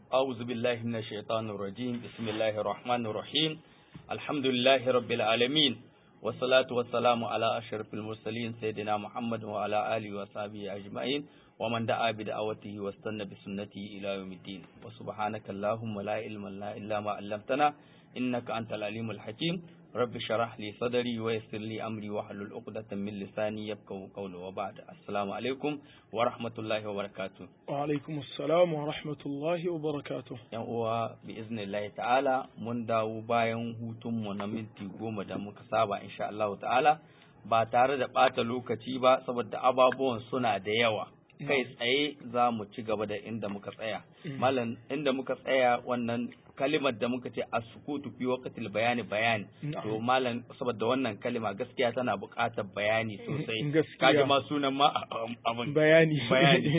أعوذ بالله من الشيطان الرجيم بسم الله الرحمن الرحيم الحمد لله رب العالمين والصلاة والسلام على أشرف المرسلين سيدنا محمد وعلى آله وصحبه أجمعين ومن دعا بدعوته واستنى بسنته إلى يوم الدين وسبحانك اللهم لا علم لنا إلا ما علمتنا إنك أنت العليم الحكيم رب شرح لي صدري ويسر لي أمري واحلل عقدة من لساني يفقهوا قولي وبعد السلام عليكم ورحمة الله وبركاته وعلaikum assalam wa rahmatullahi wa barakatuh yan uwa bi iznillahi ta'ala mun dawo bayan hutunmu na minti goma da muka saba insha Allah ta'ala ba tare da ɓata lokaci ba saboda ababuwan suna da yawa kai tsaye za mu ci gaba da inda muka tsaya malam inda muka tsaya wannan kalimar da muka ce as-sukutu fi waqtil bayani bayani to malam saboda wannan kalima gaskiya tana buƙatar bayani sosai Gaskiya. kaji ma sunan ma abin bayani bayani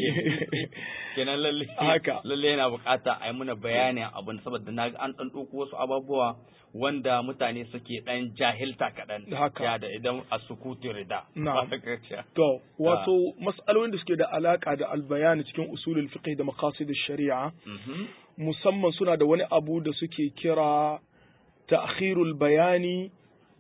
kenan lalle Haka. lalle yana bukata a yi muna bayanin abin saboda na an dan ɗauko wasu ababuwa wanda mutane suke dan jahilta kaɗan Haka. ya da idan a sukutu rida Na'am. Ba ka ce. to wato mas'alolin da suke da alaka da albayani cikin usulul fiqh da maqasid shari'a Mhm. musamman suna da wani abu da suke kira ta'khirul bayani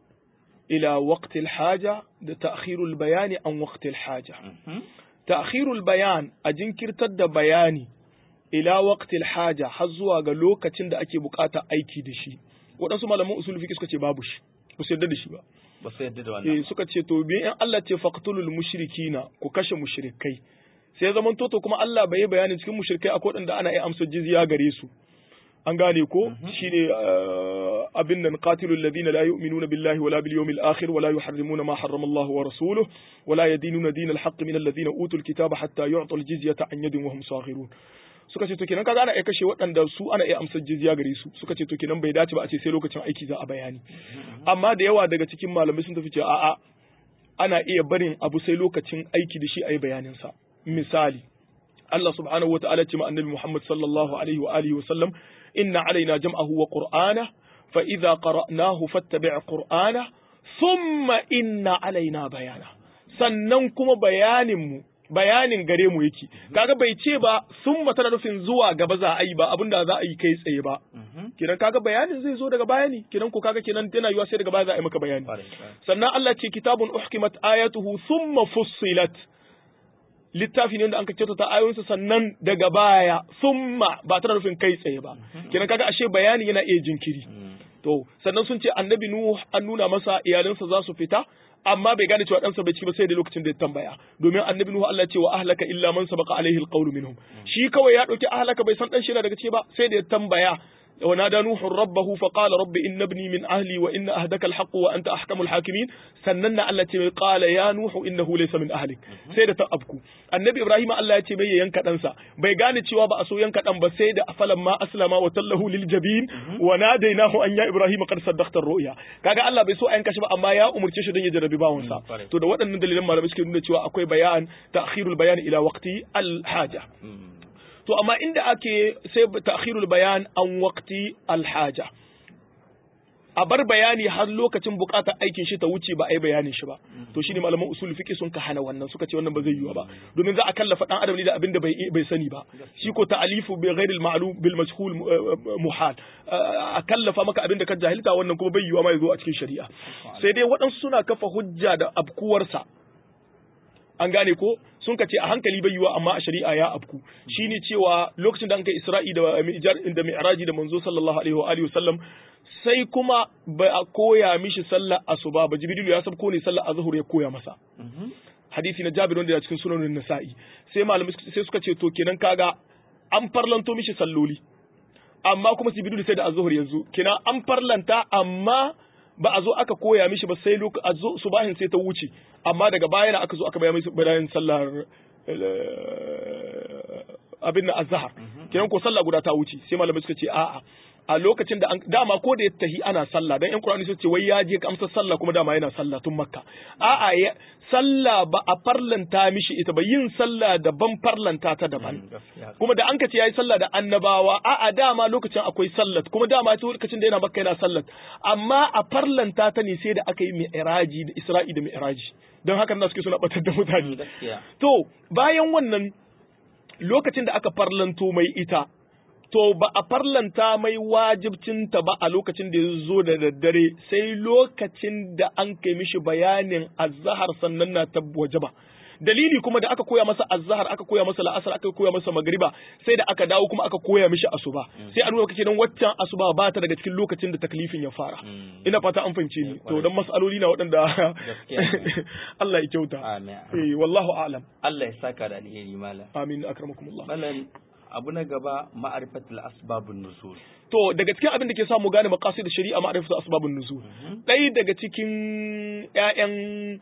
ila waqtil haja da ta'khirul bayani an waqtil haja Mhm. ta'khirul bayan a jinkirtar da bayani ila waqtil haja har zuwa ga lokacin da ake bukata aiki da shi waɗansu malaman usul fiqh suka ce babu shi ba su yarda da shi ba ba su yadda da wannan eh suka ce to bi in Allah ce faqtulul mushrikina ku kashe mushrikai sai zaman toto kuma Allah bai yi bayanin cikin mushrikai akwai waɗanda ana iya amsa jizya gare su an gane ko shine uh, abin nan qatilul ladina la yu'minuna billahi wala bil yawmil akhir wala yuharrimuna ma harrama Allah wa rasuluhu wala yadinuna dinal haqq min alladhina utul kitaba hatta yu'tul jizyata an yadin wa hum saghirun suka ce to kenan kaga ana iya kashe waɗanda su ana iya amsar jizya gare su suka ce to kenan bai dace ba a ce sai lokacin aiki za a bayani amma da yawa daga cikin malamai sun tafi cewa a'a ana iya barin abu sai lokacin aiki da shi a yi bayaninsa misali Allah subhanahu wata'ala ce ma annabi Muhammad sallallahu alaihi wa alihi wa sallam inna alaina jam'ahu wa qur'ana fa idza qara'nahu fattabi' qur'ana thumma inna alaina bayana sannan kuma bayanin mu bayanin gare mu yake kaga bai ce ba summa tana nufin zuwa gaba za a yi ba abinda za a yi kai tsaye ba Mhm. kenan kaga bayanin zai zo daga bayani kenan ko kaga kenan yana yiwa sai daga baya za a yi maka bayani Kwarai, kwarai. sannan Allah ce kitabun uhkimat ayatuhu thumma fussilat littafi ne wanda an ka kyautata ayoyinsa sannan daga baya thumma ba tana nufin kai tsaye ba kenan kaga ashe bayani yana iya jinkiri Mhm. to sannan sun ce annabi nuhu an nuna masa iyalinsa za su fita amma bai gane cewa ɗansa bai ciki ba sai da lokacin da ya tambaya domin annabi nuhu Allah ya ce wa ahlaka illa man sabaqa alaihi alqawlu minhum shi kawai ya dauki ahlaka bai san dan shi yana daga ciki ba sai da ya tambaya ونادى نوح ربه فقال رب إن ابني من أهلي وإن أهدك الحق وأنت أحكم الحاكمين سنن التي قال يا نوح إنه ليس من أهلك سيدة أبكو النبي إبراهيم الله يتي بي ينكا أنسى بي غاني تشوا بأسو ينكا أنبا سيدة فلما أسلم وتله للجبين وناديناه أن يا إبراهيم قد صدقت الرؤيا كاغا الله بيسو أن كشف أما يا أمر تشو دن يجربي باونسا Mm, تو da waɗannan dalilan malamai suke nuna cewa akwai bayan ta'khirul bayan ila waqti al-haja Mhm. to amma inda ake sai ta'khirul bayan an waqti alhaja a bar bayani har lokacin bukatar aikin shi ta wuce ba a yi bayanin shi ba to shine malaman usul fiqh sun ka hana wannan suka ce wannan ba zai yiwu ba domin za a kallafa dan adam ne da abin da bai bai sani ba shi ko ta'alifu bi ghairi al-ma'lum bil majhul uh, muhal Uh, a kallafa maka abin da ka jahilta wannan kuma bai yiwu ma ya zo a cikin shari'a sai dai waɗansu suna kafa hujja da abkuwarsa an gane ko sun ka ce a hankali bai yiwa amma a shari'a ya afku shine cewa lokacin da an kai Isra'i da Mi'raj da Mi'raji da manzo sallallahu alaihi wa alihi wasallam sai kuma ba a koya mishi sallar asuba ba Jibrilu ya sabko ne sallar azhur ya koya masa Mhm. hadisi na Jabir wanda ya cikin sunanin Nasa'i sai malamai suka- sai suka ce to kenan kaga an farlanto mishi salloli amma kuma Jibrilu sai da azhur yanzu kenan an farlanta amma ba a zo aka koya mishi ba sai lokacin a zo subahin sai ta wuce amma daga baya na aka zo aka bayan mishi bayan sallar eh, abin na azhar kenan ko sallah guda ta wuce sai malamai suka ce a'a a lokacin da an dama ko da ya tahi ana sallah dan yan Qur'ani sun ce wai ya je kamsa sallah kuma dama yana sallah tun Makka a'a ya sallah ba a farlanta mishi ita ba yin sallah daban farlanta ta daban Mm, gaskiya. kuma da an ka ce yayi sallah da annabawa a'a dama lokacin akwai sallat kuma dama ta lokacin da yana Makka yana sallat amma a farlanta ta ne sai da aka yi mi'raji da Isra'i da mi'raji don haka na suke suna batar da Mm, mutane gaskiya. to bayan wannan lokacin da aka farlanto mai ita to ba a farlanta mai wajibcinta ba a lokacin da ya zo da daddare sai lokacin da an kai mishi bayanin azahar sannan na tabbaje ba dalili kuma da aka koya masa azhar aka koya masa la'asar aka koya masa magriba sai da aka dawo kuma aka koya mishi asuba sai a nuna kake dan waccan asuba ba ta daga cikin lokacin da taklifin ya fara ina fata an fahimce ni to dan masaloli na waɗanda Allah ya kyauta amin eh wallahu a'lam Allah ya saka da alheri malam amin akramakumullah malam abu na gaba ma'arifatul asbabun nuzul to daga cikin abin da ke samu gane maqasid shari'a ma'rifatu asbabun nuzul ɗaya daga cikin ƴaƴan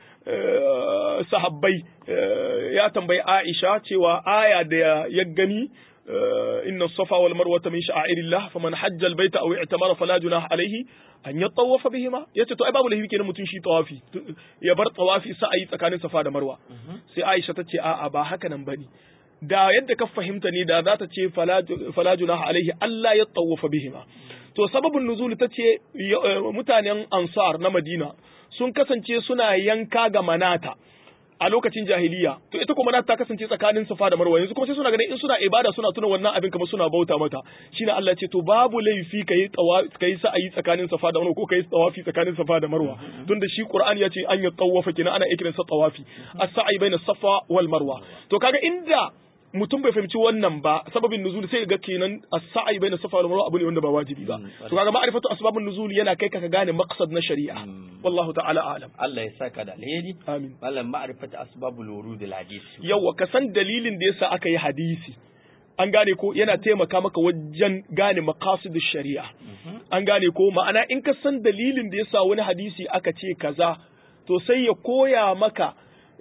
sahabbai ya tambayi Aisha cewa aya da ya gani inna safa wal marwata min sha'airillah faman hajja al baita aw i'tamara fala junaha alayhi an yatawafa bihima yace to ai babu laifi kenan mutum shi tawafi ya bar tawafi sa'ayi tsakanin safa da marwa sai Aisha ta ce a'a ba haka nan bane da yadda ka fahimta ne da za ta ce fala junaha alaihi Allah ya tawafa bihima to sababin nuzul ta ce mutanen ansar na Madina sun kasance suna yanka ga manata a lokacin jahiliya to ita kuma manata ta kasance tsakanin safa da marwa yanzu kuma sai suna ganin in suna ibada suna tuna wannan abin kamar suna bauta mata shine Allah ce to babu laifi kai tawafi kai sa'ayi tsakanin safa da marwa ko kai tawafi tsakanin safa da marwa tunda shi Qur'ani ya ce an ya tawafa kina ana ikirin sa tawafi as-sa'i baina safa wal marwa to kaga inda mutum bai fahimci wannan ba sababin nuzul sai ga kenan as-sa'i baina safa wal marwa abu ne wanda ba wajibi ba to kaga ma'rifatu asbabun nuzul yana kai ka gane maqsad na shari'a wallahu ta'ala a'lam Allah ya saka da alheri amin malam ma'rifatu asbabul wurud al hadis yawa ka san dalilin da yasa aka yi hadisi an gane ko yana taimaka maka wajen gane maqasidish shari'a an gane ko ma'ana in ka san dalilin da yasa wani hadisi aka ce kaza to sai ya koya maka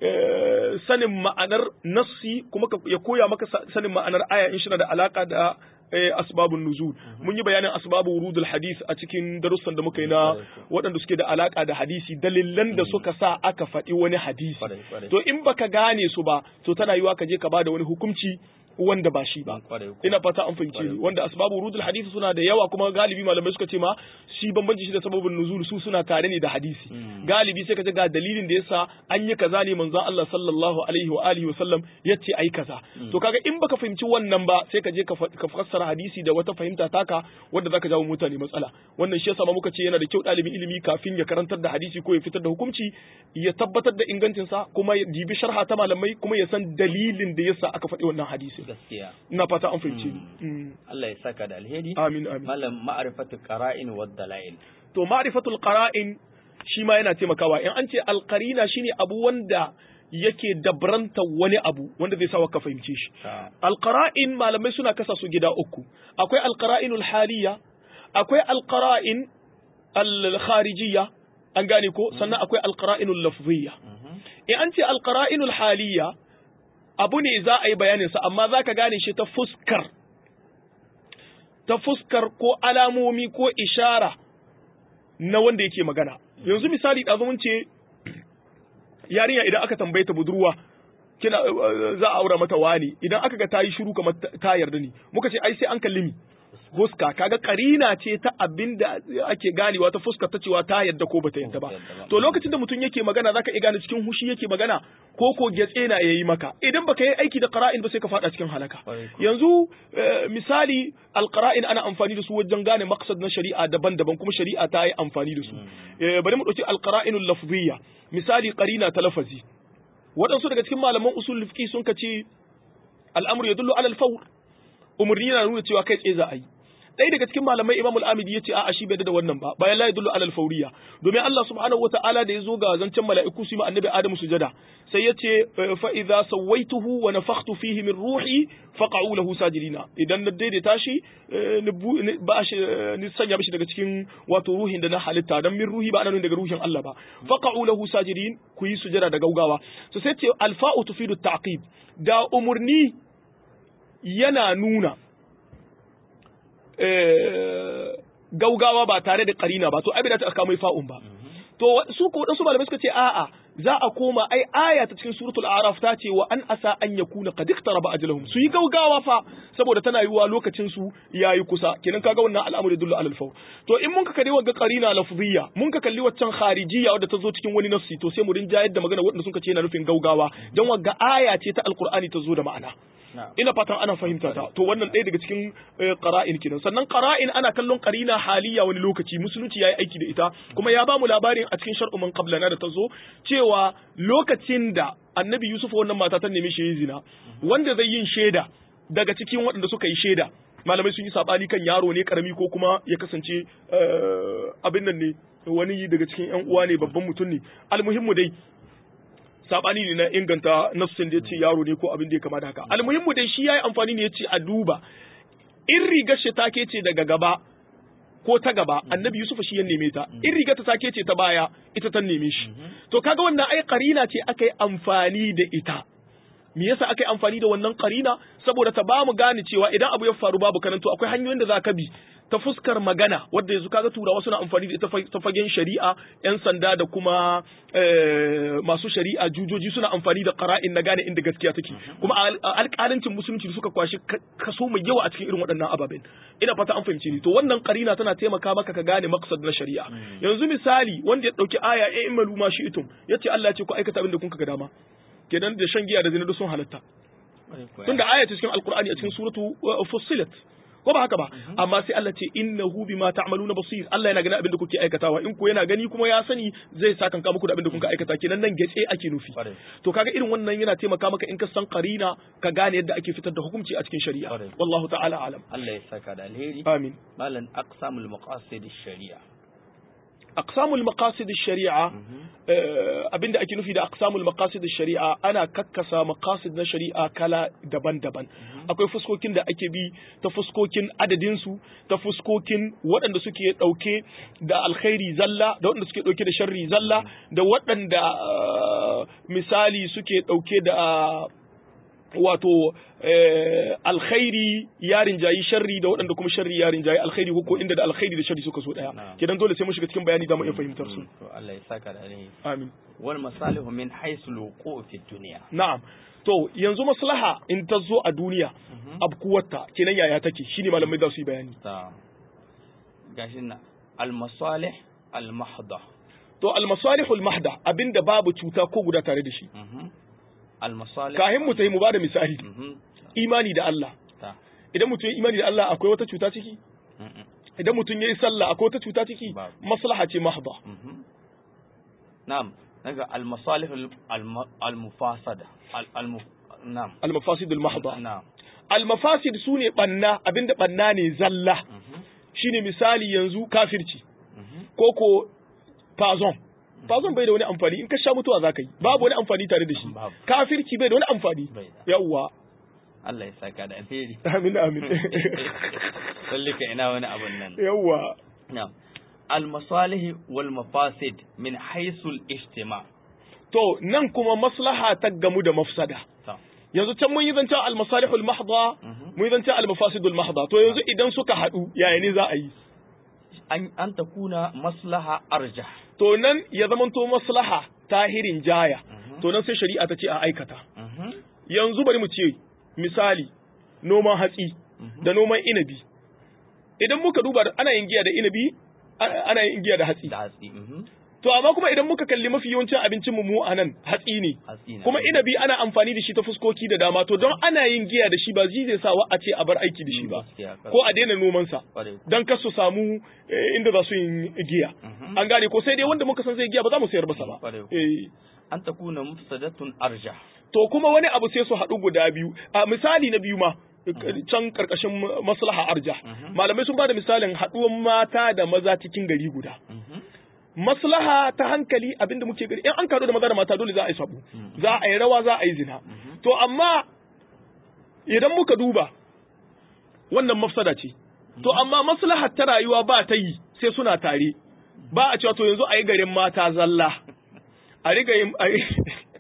sanin ma'anar nassi kuma ya koya maka sanin ma'anar aya in shi da alaka da asbabun nuzul mun yi bayanin asbabu wurudul hadith a cikin darussan da muka yi na waɗanda suke da alaka da hadisi dalilan da suka sa aka faɗi wani hadisi to in baka gane su ba to tana yiwa ka je ka bada wani hukunci wanda ba shi ba ina fata an fahimce ni wanda asbabu wurudul hadisi suna da yawa kuma galibi malamai suka ce ma shi bambanci shi da sababin nuzul su suna tare ne da hadisi galibi sai ka ga dalilin da yasa an yi kaza ne manzon Allah sallallahu alaihi wa alihi wa sallam yace ai kaza to kaga in baka fahimci wannan ba sai ka je ka fassara hadisi da wata fahimta taka wanda zaka jawo mutane matsala wannan shi yasa ma muka ce yana da kyau ɗalibin ilimi kafin ya karantar da hadisi ko ya fitar da hukunci ya tabbatar da ingancinsa kuma ya dibi sharha ta malamai kuma ya san dalilin da yasa aka faɗi wannan hadisi gaskiya ina fata an fahimce ni Allah ya saka da alheri amin amin malam ma'rifatu qara'in wa dalail to ma'rifatul qara'in shi ma yana taimakawa in an ce alqarina shine abu wanda yake dabranta wani abu wanda zai sa ka fahimce shi alqara'in malamai suna kasa su gida uku akwai alqara'inul haliya akwai alqara'in al-kharijiyya an gane ko sannan akwai alqara'inul lafziyya in an ce alqara'inul haliya abu ne za a yi bayaninsa amma za ka gane shi ta fuskar ta fuskar ko alamomi ko ishara na wanda yake magana yanzu misali ɗazu mun ce yarinya idan aka tambaye ta budurwa kina za a aura mata wani idan aka ga ta yi shiru kamar ta yarda ni muka ce ai sai an kalli mi fuska kaga karina ce ta abin da ake ganewa ta fuska ta cewa ta yadda ko bata yadda ba to lokacin da mutum yake magana zaka iya gane cikin hushi yake magana ko ko getse na yayi maka idan baka yi aiki da qara'in ba sai ka fada cikin halaka yanzu misali alqara'in ana amfani da su wajen gane maqsad na shari'a daban-daban kuma shari'a ta yi amfani da su bari mu dauki alqara'inul lafziyya misali qarina ta lafazi waɗansu daga cikin malaman usul fiqh sun kace al'amru yadullu ala al-fawr umarni yana nuna cewa kai tsaye za a yi ɗaya daga cikin malamai imamul amidi ya ce a'a shi bai da wannan ba bayan la yadullu alal fauriya domin Allah subhanahu wata'ala da ya zo ga zancen mala'iku su yi annabi adamu sujada sai ya ce fa idza sawaituhu wa nafakhtu fihi min ruhi faqa'u lahu sajidina idan na daidaita shi ni ba shi ni sanya mishi daga cikin wato ruhin da na halitta dan min ruhi ba nan daga ruhin Allah ba faqa'u lahu sajidin ku yi sujada da gaugawa so sai ce alfa'u tufidu ta'qib da umurni yana nuna gaugawa ba tare da karina ba to ai bai ta aka mai fa'un ba to su ko wadansu malamai suka ce a'a za a koma ai aya ta cikin suratul a'raf ta ce wa an asa an yakuna qad iqtaraba ajaluhum su yi gaugawa fa saboda tana yiwa lokacin su yayi kusa kenan kaga wannan al'amari dullu alal fawr to in mun ka kalli wagga qarina lafziyya mun ka kalli waccan kharijiyya wadda ta zo cikin wani nafsi to sai mu rinja yadda magana wadanda sun ce yana nufin gaugawa dan wagga aya ce ta alqur'ani ta zo da ma'ana Na'am. ina fatan ana fahimta ta to wannan ɗaya daga cikin eh, qara'in kenan sannan qara'in ana kallon qarina haliya wani lokaci musulunci yayi aiki da ita kuma ya bamu labarin a cikin shar'u man qablana da ta zo cewa lokacin da annabi yusuf wannan mata ta nemi shi yi zina wanda zai yin shaida daga cikin waɗanda suka yi shaida malamai sun yi sabani kan yaro ne karami ko kuma ya kasance eh, abin nan ne wani daga cikin yan uwa ne babban mutum ne almuhimmu dai sabani ne na inganta nassin da ya ce yaro ne ko abin da ya kama da haka almuhimmu dai shi yayi amfani ne ya ce a duba in rigar shi take ce daga gaba ko ta gaba annabi yusuf shi ya neme ta in rigar ta take ce ta baya ita ta neme shi to kaga wannan ai karina ce aka yi amfani da ita me yasa aka yi amfani da wannan karina saboda ta bamu gane cewa idan abu ya faru babu karanto akwai hanyoyin da za ka bi ta fuskar magana wadda yanzu kaga turawa suna amfani da ita fa- ta fagen shari'a yan sanda da kuma eh, masu shari'a jujoji suna amfani da qara'in na gane inda gaskiya take kuma al- alƙalancin musulunci da suka kwashi ka- kaso mai yawa a cikin irin waɗannan ababen ina fata an fahimci ni to wannan qarina tana taimaka maka ka gane maqsad na shari'a yanzu misali wanda ya dauki aya ya imalu ma shi'tum yace Allah ya ce ku aikata abin da kun ga dama kenan da shan giya da zina duk sun halatta tunda aya ce cikin alqur'ani a cikin suratu uh, fussilat ko ba haka ba amma sai Allah ce innahu bima ta'maluna basir Allah yana ganin abin da kuke aikatawa in ko yana gani kuma ya sani zai sa kanka muku da abin da kuka aikata kenan nan getse ake nufi Kwarai. to kaga irin wannan yana taimaka maka in ka san qarina ka gane yadda ake fitar da hukunci a cikin shari'a Kwarai. wallahu ta'ala alam Allah ya saka da alheri amin malan aqsamul maqasid shari'a aqsamul maqasid shari'a eh, abinda ake nufi da aqsamul maqasid shari'a ana kakkasa maqasid na shari'a kala daban-daban akwai fuskokin da ake bi ta fuskokin adadin su ta fuskokin waɗanda suke ɗauke da alkhairi zalla da waɗanda suke ɗauke da sharri zalla da waɗanda eh, misali suke ɗauke da wato eh, alkhairi ya rinjayi sharri da waɗanda kuma sharri ya rinjayi alkhairi ko inda da alkhairi da sharri suka so daya Na'am. kidan dole sai mun shiga cikin bayani da mu iya fahimtar su to Allah ya saka da alheri amin wal masalihu min haythu al-wuqu' fi dunya na'am to yanzu maslaha in ta zo a duniya abkuwarta kenan yaya take shine malamai za su yi bayani ta gashin na al masalih al mahdha to almasalihul mahda abinda babu cuta ko guda tare da shi mhm al masalih kahin mu tayi mu bada misali mhm imani da Allah ta idan mutum ya imani da Allah akwai wata cuta ciki mhm idan mutum ya yi sallah akwai wata cuta ciki Babu. maslaha ce mahda mhm na'am daga al masalih al mufasada al al mu- na'am almafasidul mahda na'am almafasid sune banna abinda banna ne zalla mhm shine misali yanzu kafirci mhm ko ko fazon fazon bai da wani amfani in ka sha mutuwa za ka yi babu wani amfani tare da shi Babu. kafirci bai da wani amfani bai da yawwa Allah ya saka da alheri amin amin sallika ina wani abun nan yawwa na'am al masalih wal mafasid min haythu al ijtima' to nan kuma maslaha ta gamu da mafsada ta yanzu can mun yi zancen almasalihul mahdha Mhm. mun yi zancen almafasidul mahdha to yanzu idan suka haɗu yaya ne za a yi an an takuna maslaha arjah to nan ya zamanto maslaha tahirin jaya Mhm. to nan sai shari'a ta ce a aikata mhm yanzu bari mu ce misali noman hatsi Mhm. da noman inabi idan muka duba ana yin giya da inabi a- ana yin giya da hatsi da hatsi mhm to amma kuma idan muka kalli mafi yawancin abincin mu mu a nan hatsi ne hatsi na kuma inabi ana amfani da shi ta fuskoki da dama to don ana yin giya da shi ba zai zai sa wa a ce a bar aiki da shi ba Gaskiya, kar- ko a daina noman sa kwarai. dan kar su samu eh, inda za su yin giya Mhm. an gane ko sai dai wanda muka san zai giya ba za mu sayar masa ba Kwarai. eh an takuna mufsadatun arjah to kuma wani abu sai su haɗu guda biyu a misali na biyu ma can karkashin maslaha arja Mhm. malamai sun bada misalin haɗuwan mata da maza cikin gari guda mhm maslaha ta hankali abinda muke gari in an kaɗu da maza da mata dole za a yi sabu Mhm. za a yi rawa za a yi zina Mhm. to amma idan muka duba wannan mafsada ce to amma maslahar ta rayuwa ba ta yi sai suna tare ba a cewa to yanzu a yi garin mata zalla a riga yin a yi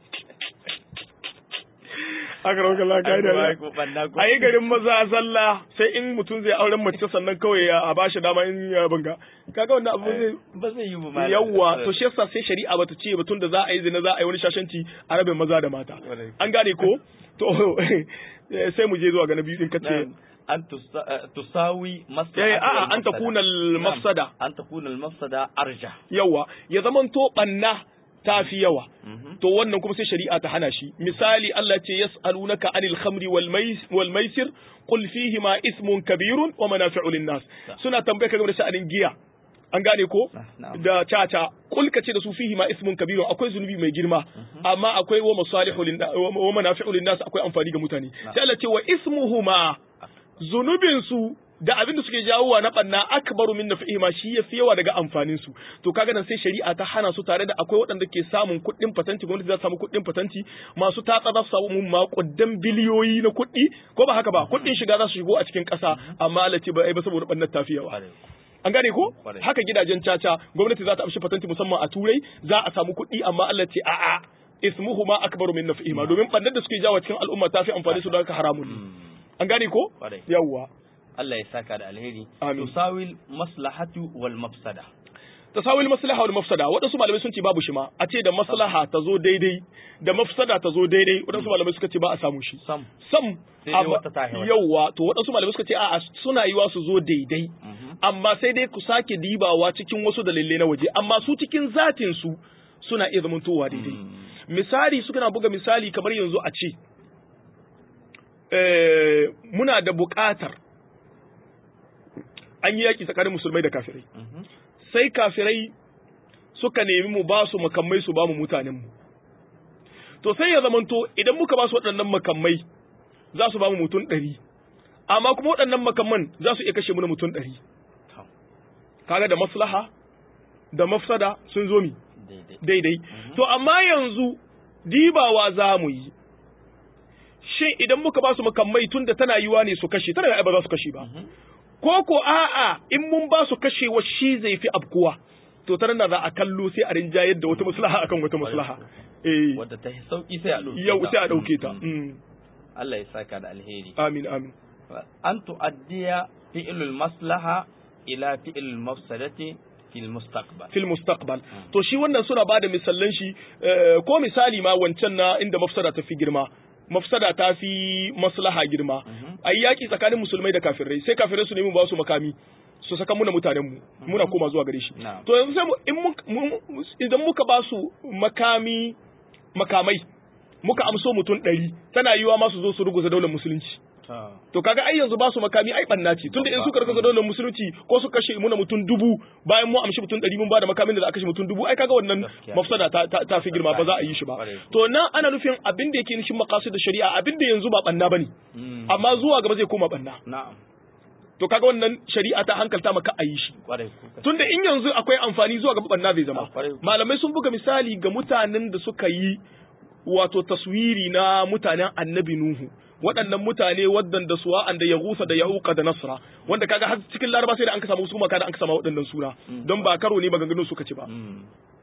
aka rauka la kai da Ai, ko banna ko- a yi garin maza zalla sai in mutum zai auren mace sannan kawai ya a bashi dama in ya banga kaga wannan abu zai ba zai yi ba malam. yawwa to shi yasa sai shari'a bata ce batun da za a yi zina za a yi wani shashanci a rabin maza da mata Kwarai. an gane ko to eh, sai mu je zuwa ga na biyu din kace Na'am. an tusa- eh, tusawi maslaha eh a'a an takuna al mafsada an takuna al mafsada arjah yawa ya zamanto banna ta fi yawa Mhm. to wannan kuma sai shari'a ta hana shi misali Allah ce yas'alunaka anil khamri wal mais wal maisir qul fihi ma ismun kabirun wa manafi'u lin nas suna tambaye ka game da sha'anin giya an gane ko Na'am. da caca kul ka ce da su fihi ma ismun kabirun akwai zunubi mai girma amma akwai wa masalihu lin wa manafi'u lin nas akwai amfani ga mutane sai Allah ce wa ismuhuma zunubin su da abin da suke jawowa na banna akbaru min nafihima shi yafi yawa daga amfanin su to kaga nan sai shari'a ta hana su tare da akwai waɗanda ke samun kuɗin patanti gwamnati za su samu kuɗin patanti masu tatsa za su samu maƙudan biliyoyi na kuɗi ko ba haka ba kuɗin shiga za su shigo a cikin ƙasa amma Allah ce ba ai ba saboda bannar tafi yawa Kwarai. an gane ko Kwarai. haka gidajen caca gwamnati za ta amshi patanti musamman a turai za a samu kuɗi amma Allah ce a'a ismuhuma akbaru min nafihima domin bannar da suke jawo cikin al'umma tafi amfani su don haka haramun ne Mm. an gane ko Kwarai. yawwa Allah ya saka da alheri Amin. tusawil maslahatu wal mafsada tasawil maslaha wal mafsada waɗansu malamai sun ce babu shi ma a ce da maslaha ta zo daidai da mafsada ta zo daidai waɗansu malamai suka ce ba a samu shi sam sam Sai dai amma- wata ta haihuwa. yawwa to waɗansu malamai suka ce a'a suna yiwa su zo daidai Mhm. amma sai dai ku sake dibawa cikin wasu dalilai na waje amma su cikin zatin su suna iya zamantowa daidai Mm. misali suka na buga misali kamar yanzu a ce eh, muna da buƙatar an yi yaƙi tsakanin musulmai da kafirai Mhm. sai kafirai suka nemi mu ba su makamai su ba mu mutanenmu to sai ya zamanto idan muka ba su waɗannan makamai za su ba mu mutum ɗari amma kuma waɗannan makamman za su iya kashe mu na mutum ɗari To, kaga da maslaha da mafsada sun zo mi daidai daidai to amma yanzu dibawa za mu yi shin idan muka ba su makamai tun da tana yiwa ne su kashe tana ba za su kashe ba Mhm. ko ko a'a in mun ba su kashewa shi zai fi abkuwa to ta nan za a kallo sai a rinjayar da wata maslaha akan wata maslaha eh wadda ta yi sauki sai a ɗauke yau ta. sai a dauke ta Mm. Mm. Allah ya saka da alheri amin amin an tu'addiya fi'lul maslaha ila fi'lul mafsadati fil mustaqbal fil mustaqbal to shi wannan suna bada misallan shi eh, ko misali ma wancan na inda mafsada ta fi girma mafsada ta fi maslaha girma ayi yaki tsakanin musulmai da kafirai sai kafirai su nemi ba su makami su saka muna mutanen mu muna koma zuwa gare shi Na'am. to yanzu sai mu in mun- mun- idan muka ba su makami makamai muka amso mutum ɗari tana yiwa ma su zo su ruguza daular musulunci Ta. to kaga ai yanzu ba su makami ai banna ce tunda in suka ruguza daular musulunci ko su kashe muna mutum dubu bayan mu amshi mutum ɗari mun ba da makamin da za a kashe mutum dubu ai kaga wannan Gaskiya. mafsada ta, ta, ta fi girma ba za a yi shi ba Ƙwarai. to nan ana nufin abin da yake nishin makasu da shari'a abin da yanzu ba banna bane Mm. amma zuwa gaba zai koma banna na'am to kaga wannan shari'a ta hankalta maka a yi shi kwarai kuka tunda in yanzu akwai amfani zuwa gaba banna zai zama Ah, kwarai. malamai sun buga misali ga mutanen da suka yi wato taswiri na mutanen annabi nuhu waɗannan mutane waɗanda suwa da ya gusa da yauka da nasra wanda kaga har cikin laraba sai da an ka samu su maka da an ka samu waɗannan suna don ba karo ne maganganun suka ci ba Mm.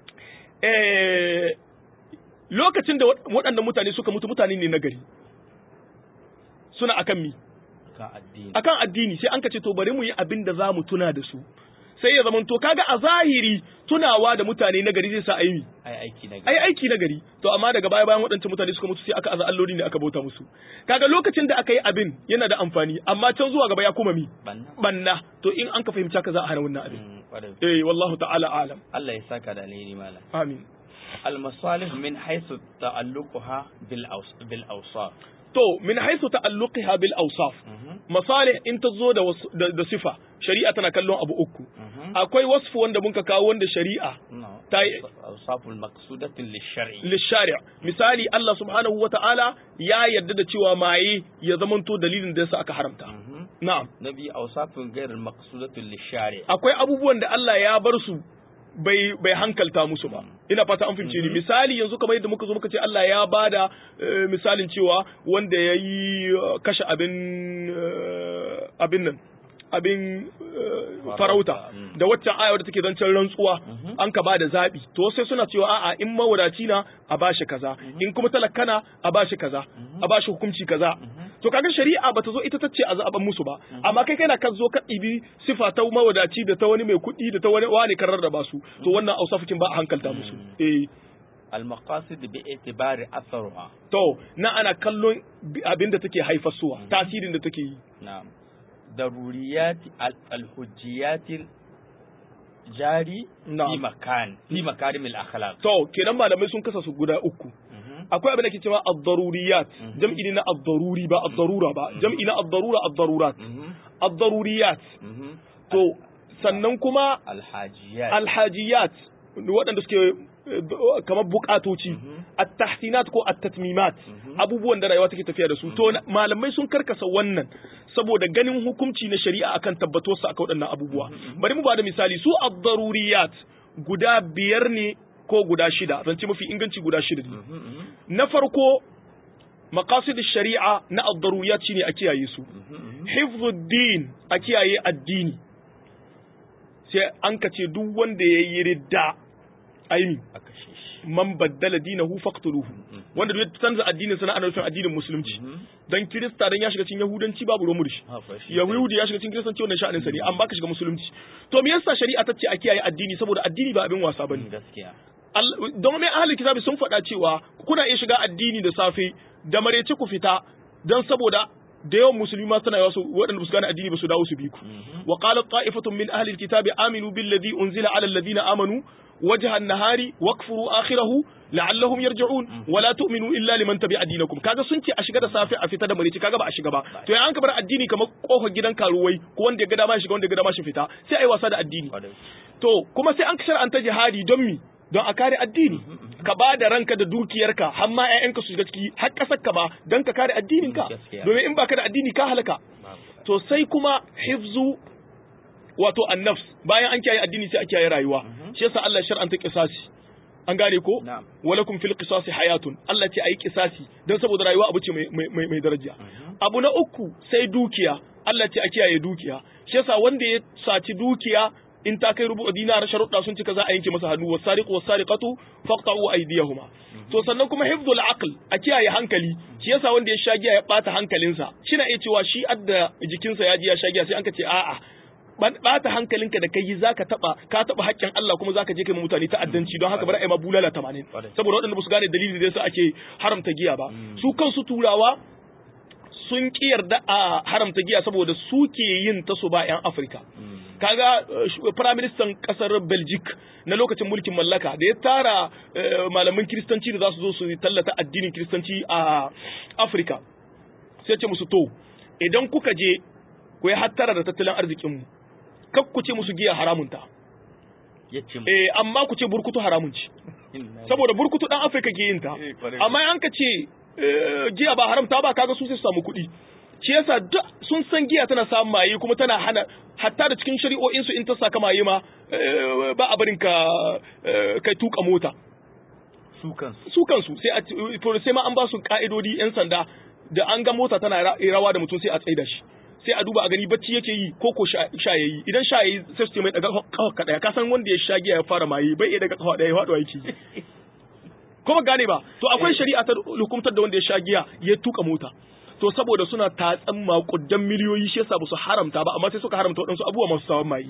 eh lokacin da waɗannan mutane suka mutu mutane ne na gari suna akan mi kan addini akan addini sai an ka ce to bari mu yi abin da za mu tuna da su sai ya zama to kaga a zahiri tunawa da mutane na gari zai sa ayi mi ai aiki na ai aiki na gari to amma daga baya bayan waɗancan mutane suka mutu sai aka aza alloli ne aka bauta musu kaga lokacin da aka yi abin yana da amfani amma can zuwa gaba ya koma mi banna banna to in an ka fahimci haka za a hana wannan abin Mm, kwarai eh wallahu ta'ala alam Allah ya saka da alheri malam amin المصالح من حيث تعلقها بالأوص... بالأوصاف to min haisu ta'alluqiha bil awsaf masalih in ta zo da, wasu- da da sifa shari'a tana kallon abu uku akwai wasfu wanda muka kawo wanda shari'a نعم ta yi أوصاف المقصودة للشرع lishari misali Allah subhanahu wa ta'ala ya yarda da cewa maye ya zamanto dalilin da yasa aka haramta مهم. na'am نبي أوصاف غير المقصودة للشارع akwai abubuwan da Allah ya bar su bai bai hankalta musu ba ina fata an fahimce ni misali yanzu kamar yadda muka zo muka ce Allah ya bada eh, misalin cewa wanda ya yi eh, kashe abin eh, abin nan abin eh, farauta Mm. da waccan aya wadda take zancen rantsuwa an ka bada zabi to sai suna cewa a'a in mawadaci na a bashi kaza in kuma talakana a bashi kaza a bashi hukunci kaza to kaga shari'a bata zo ita tace a zaben musu ba amma kai kana kan zo ka ɗibi sifa ta mawadaci da ta wani mai kuɗi da ta wani wani karar da basu to wannan ausafikin ba a hankalta musu eh المقاصد باعتبار أثرها to na ana kallon bi- abin da take haifarsuwa tasirin da take yi نعم ضروريات ال- الحجيات jari Na'am. fi makan fi makarimil akhlaq to kenan malamai sun kasa su guda uku Mhm. akwai abin da ke cewa ad-daruriyat jam'i ne na ad-daruri ba ad-darura ba jam'i na ad-darura ad-darurat Mhm. ad-daruriyat Mhm. to sannan kuma alhajiyat alhajiyat waɗanda suke eh, kamar bukatoci at-tahsinat ko at-tatmimat abubuwan da rayuwa take tafiya da su to na- malamai sun karkasa wannan saboda ganin hukunci na shari'a akan tabbatar su akan waɗannan abubuwa bari mu ba da misali su ad-daruriyat guda biyar ne ko guda shida zan ce mafi inganci guda shida ne Mhm. Mhm. na farko maqasid shari'a na ad-daruriyat shine a kiyaye su Mhm. hifzuddin a kiyaye addini sai an kace duk wanda ya yi ridda aini a kashe shi man baddala dinahu faqtuluhu wanda duk ya canza addinin sana ana nufin addinin musulunci Mhm. dan kirista dan ya shiga cikin yahudanci babu ruwan murshi Ha, fa shi yahudi ya shiga cikin kiristanci wannan sha'anin sa ne an baka shiga musulunci to me yasa shari'a ta ce a kiyaye addini saboda addini ba abin wasa bane gaskiya Allah- don mai ahalin kitabi sun faɗa cewa kuna iya shiga addini da safe da marece ku fita don saboda da yawan musulmi ma suna yawa su waɗanda ba su gane addini ba su dawo su bi ku wa qalat ta'ifatun min ahli alkitabi aminu billadhi unzila ala alladhina amanu wajha an-nahari wakfuru akhirahu la'allahum yarji'un wa la tu'minu illa liman tabi'a dinakum kaga sun ce a shiga da safe a fita da marece kaga ba a shiga ba to ya an ka bar addini kamar kofar gidan karuwai ko wanda ya ga dama ya shiga wanda ya ga dama shi fita sai ai wasa da addini Kwarai. to kuma sai an shar'anta jihadi don mi don a kare addini ka ba da ranka da dukiyarka har ma ƴaƴanka su shiga ciki har ƙasar ka ba don ka kare addinin ka Gaskiya. domin in baka da addini ka halaka Babu. to sai kuma hifzu wato annafs bayan an kiyaye addini sai a kiyaye rayuwa shi yasa Allah ya shar'anta qisasi an gane ko Na'am. walakum fil qisasi hayatun Allah ce ayi qisasi don saboda rayuwa abu ce mai mai mai daraja abu na uku sai dukiya Allah ce a kiyaye dukiya shi yasa wanda ya saci dukiya in ta kai rubu dinar sharuɗa sun cika za a yanke masa hannu wasariqu wasariqatu faqta'u aydiyahuma to sannan kuma hifdul aql a kiyaye hankali shi yasa wanda ya shagiya ya bata hankalinsa shi na iya cewa shi adda jikinsa ya ji ya shagiya sai an ka ce a'a bata hankalinka da kai zaka taba ka taba haƙƙin Allah kuma zaka je kai ma mutane ta'addanci don haka bari ai ma bulala 80 saboda waɗanda ba su gane dalili da yasa ake haramta giya ba su kansu turawa sun ki yarda a haramta giya saboda su ke yin ta su ba 'yan Afirka. Kaga Prime Minister kasar Belgic na lokacin mulkin mallaka da ya tara malaman kiristanci da za su zo su tallata addinin kiristanci a Afirka. Sai ce musu to idan kuka je ku yi hattara da tattalin arzikinmu kak ku ce musu giya haramunta. Eh amma ku ce burkutu haramun ci. Saboda burkutu dan Afirka ke yin ta. Amma an ka ce giya ba haramta ba kaga su sai su samu kuɗi shi yasa duk sun san giya tana samun maye kuma tana hana hatta da cikin shari'o'in su in ta saka maye ma ba a barin ka kai tuka mota su kansu su kansu sai a to sai ma an ba su ka'idodi yan sanda da an ga mota tana rawa da mutum sai a tsaida shi sai a duba a gani bacci yake yi ko ko sha yayi idan sha yayi sai su ce mai daga kafa ka daya ka san wanda ya sha giya ya fara maye bai iya daga kafa daya ya faɗo yake kuma gane ba to akwai shari'a ta hukumtar da wanda ya sha giya ya tuka mota to saboda suna tatsan makudan miliyoyi shi yasa ba su haramta ba amma sai suka haramta waɗansu abubuwa masu sawan mayi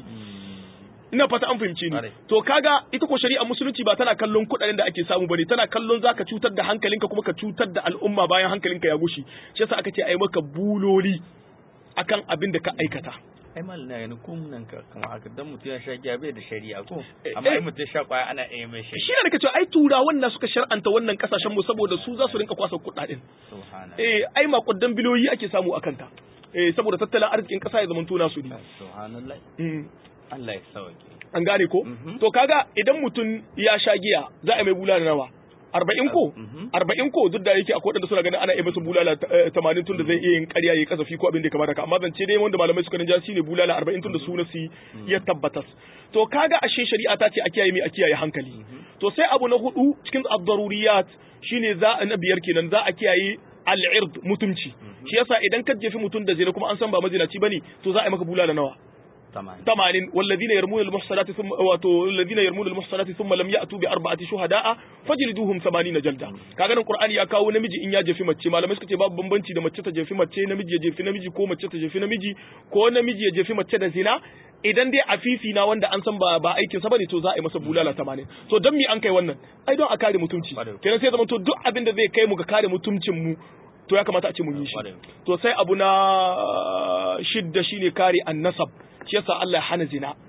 ina fata an fahimce ni to kaga ita ko shari'a musulunci ba tana kallon kuɗaɗen da ake samu bane tana kallon zaka cutar da hankalinka kuma ka cutar da al'umma bayan hankalinka ya gushi shi yasa aka ce ai maka buloli akan abin da ka aikata ai mal na yana kun nan ka kamar haka dan mutum ya sha giya bai da shari'a ko amma ai mutum sha kwaya ana iya mai shari'a shi ne nake cewa ai turawan na suka shar'anta wannan kasashen mu saboda su za su rinka kwasa kuɗaɗen subhanallah eh ai makudan biliyoyi ake samu akan ta eh saboda tattalin arzikin kasa ya zamanto nasu ne subhanallah Allah ya sauke an gane ko to kaga idan mutum ya sha giya za a mai bulala nawa arba'in ko arba'in ko duk da yake akwai wadanda suna ganin ana iya masa bulala tamanin tun da zai iya yin ƙarya ya kasafi ko abin da kamar haka amma zance dai wanda malamai suka ninja shine bulala arba'in tun da suna su ya tabbatas to kaga ashe shari'a ta ce a kiyaye mai a kiyaye hankali to sai abu na hudu cikin ad-daruriyat shine za a na biyar kenan za a kiyaye al-ird mutunci shi yasa idan ka jefi mutum da zina kuma an san ba mazinaci bane to za a yi maka bulala nawa ثمانين والذين يرمون المحصنات ثم والذين يرمون المحصنات ثم لم يأتوا بأربعة شهداء فجلدوهم ثمانين جلدة kaga nan Qur'ani ya kawo namiji in ya jefi mace malamai suka ce babu bambanci da mace ta jefi mace namiji ya jefi namiji ko mace ta jefi namiji ko namiji ya jefi mace da zina idan dai afifi na wanda an san ba ba aikin sa bane to za a yi masa bulala 80 to dan me an kai wannan ai don a kare mutunci kenan sai zama to duk abin da zai kai mu ga kare mutuncin mu to ya kamata a ce mun yi shi to sai abu na shidda shine kare annasab shi yasa Allah ya hana zina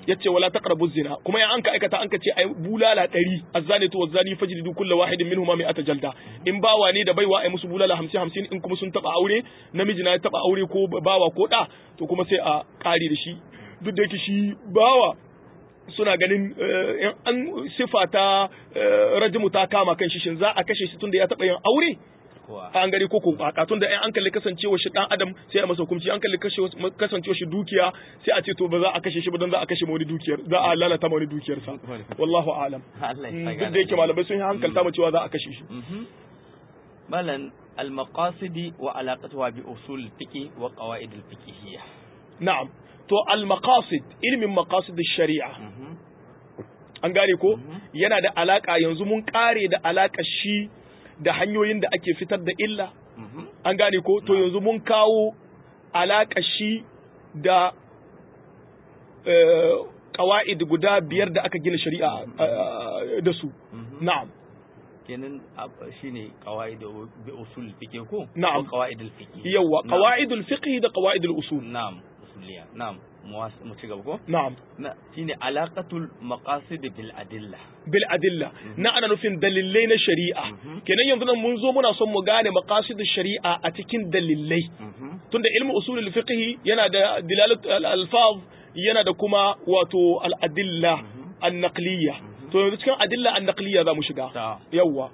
yace wala taqrabu zina kuma in an ka aikata an ka ce ai bulala 100 azzanatu wazani fajlidu kullu wahidin minhuma mi'ata jalda in bawa ne da baiwa ai musu bulala 50 50 in kuma sun taba aure namiji na ya taba aure ko bawa ko da to kuma sai a kare da shi duk da yake shi bawa suna ganin in an sifa ta rajimu ta kama kan shi shin za a kashe shi tunda ya taba yin aure an gari koko baka tun da an kalli kasancewa shi dan adam sai a masa hukunci an kalli kasancewa shi dukiya sai a ce to ba za a kashe shi ba dan za a kashe wani dukiyar za a lalata wani dukiyar sa wallahu alam duk da yake malamai sun yi hankalta mu cewa za a kashe shi malan al-maqasidi wa alaqatuha bi usul fiqi wa qawaid al-fiqhiyya na'am to al-maqasid ilmin maqasid sharia an gane ko yana da alaka yanzu mun kare da alaka shi da hanyoyin da ake fitar da illa an gane ko to yanzu mun kawo alaka shi da kawa'id guda biyar da aka gina shari'a da su na'am kenan shine qawaid bi usul fiqh ko na'am qawaid al fiqh yawa qawaid al fiqh da qawaid al usul na'am usuliya na'am mu ci gaba ko na'am na shine alaqatul maqasid bil adilla bil adilla na ana nufin dalilai na shari'a kenan yanzu nan mun zo muna son mu gane maqasid shari'a a cikin dalilai tunda ilmu usul al fiqh yana da dilalat al alfaz yana da kuma wato al adilla an naqliyya to yanzu cikin adilla an naqliya za mu shiga yawwa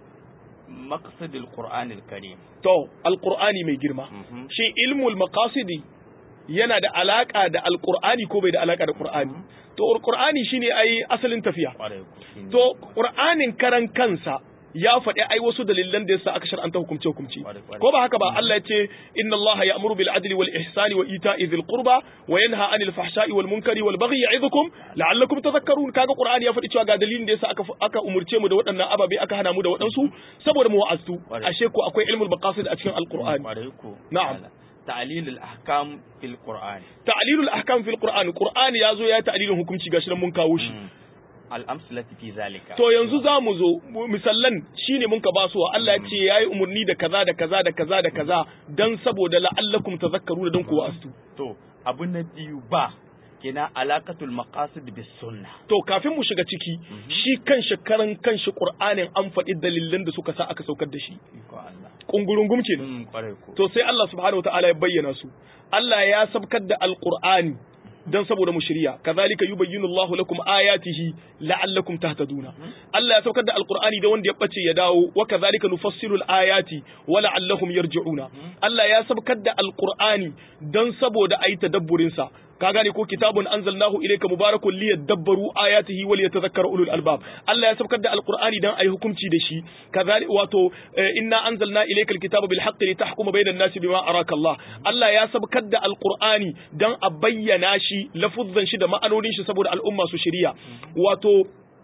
maqsad al-qur'an al-karim to al-qur'ani mai girma shi ilmul maqasidi yana da alaka da al-qur'ani ko bai da alaka da qur'ani to al-qur'ani shine ai asalin tafiya to qur'anin karan kansa ya faɗi ai wasu dalilan da yasa aka shar'anta hukumce hukumci ko ba haka ba Allah ya ce inna Allah ya'muru bil adli wal ihsani wa ita'i dhil qurba wa yanha 'anil fahsha'i wal munkari wal baghi ya'idukum la'allakum tadhakkarun kaga Qur'ani ya faɗi cewa ga dalilin da yasa aka aka umurce mu da waɗannan ababe aka hana mu da waɗansu saboda mu wa'azu ashe ko akwai ilmul maqasid a cikin al-Qur'ani na'am ta'lil al-ahkam fil Qur'an ta'lil al-ahkam fil Qur'an Qur'ani yazo ya ta'lilin hukunci gashi nan mun kawo shi al'amsalati fi zalika to yanzu za mu zo misallan shine mun ka basuwa Allah ya ce yayi umarni da kaza da kaza da kaza da kaza dan saboda la'allakum tazakkaru dan ku wa'astu to abu na biyu ba kina alaqatul maqasid bis sunnah to kafin mu shiga ciki shi kan karan kanshi qur'anin an faɗi dalilan da suka sa aka saukar da shi kungurungum ce to sai Allah subhanahu wataala ya bayyana su Allah ya sabkar da alqur'ani dan saboda mu shirya kazalika yubayyinu Allahu lakum ayatihi la'allakum tahtaduna Allah ya saukar da alqur'ani da wanda ya bace ya dawo wa kazalika nufassilu alayati wa la'allahum yarji'una Allah ya saukar da alqur'ani dan saboda ayi tadabburin sa ka gane ko kitabun anzalnahu ilayka mubarakun liyadabbaru ayatihi wa liyatadhakkara ulul albab Allah ya saukar da alqur'ani dan ayi hukunci da shi kazalika wato inna anzalna ilayka alkitaba bil haqqi litahkuma bainan nasi bima araka Allah Allah ya saukar da alqur'ani dan a bayyana shi lafuzzan shi da ma'anonin shi saboda al'umma su shiriya wato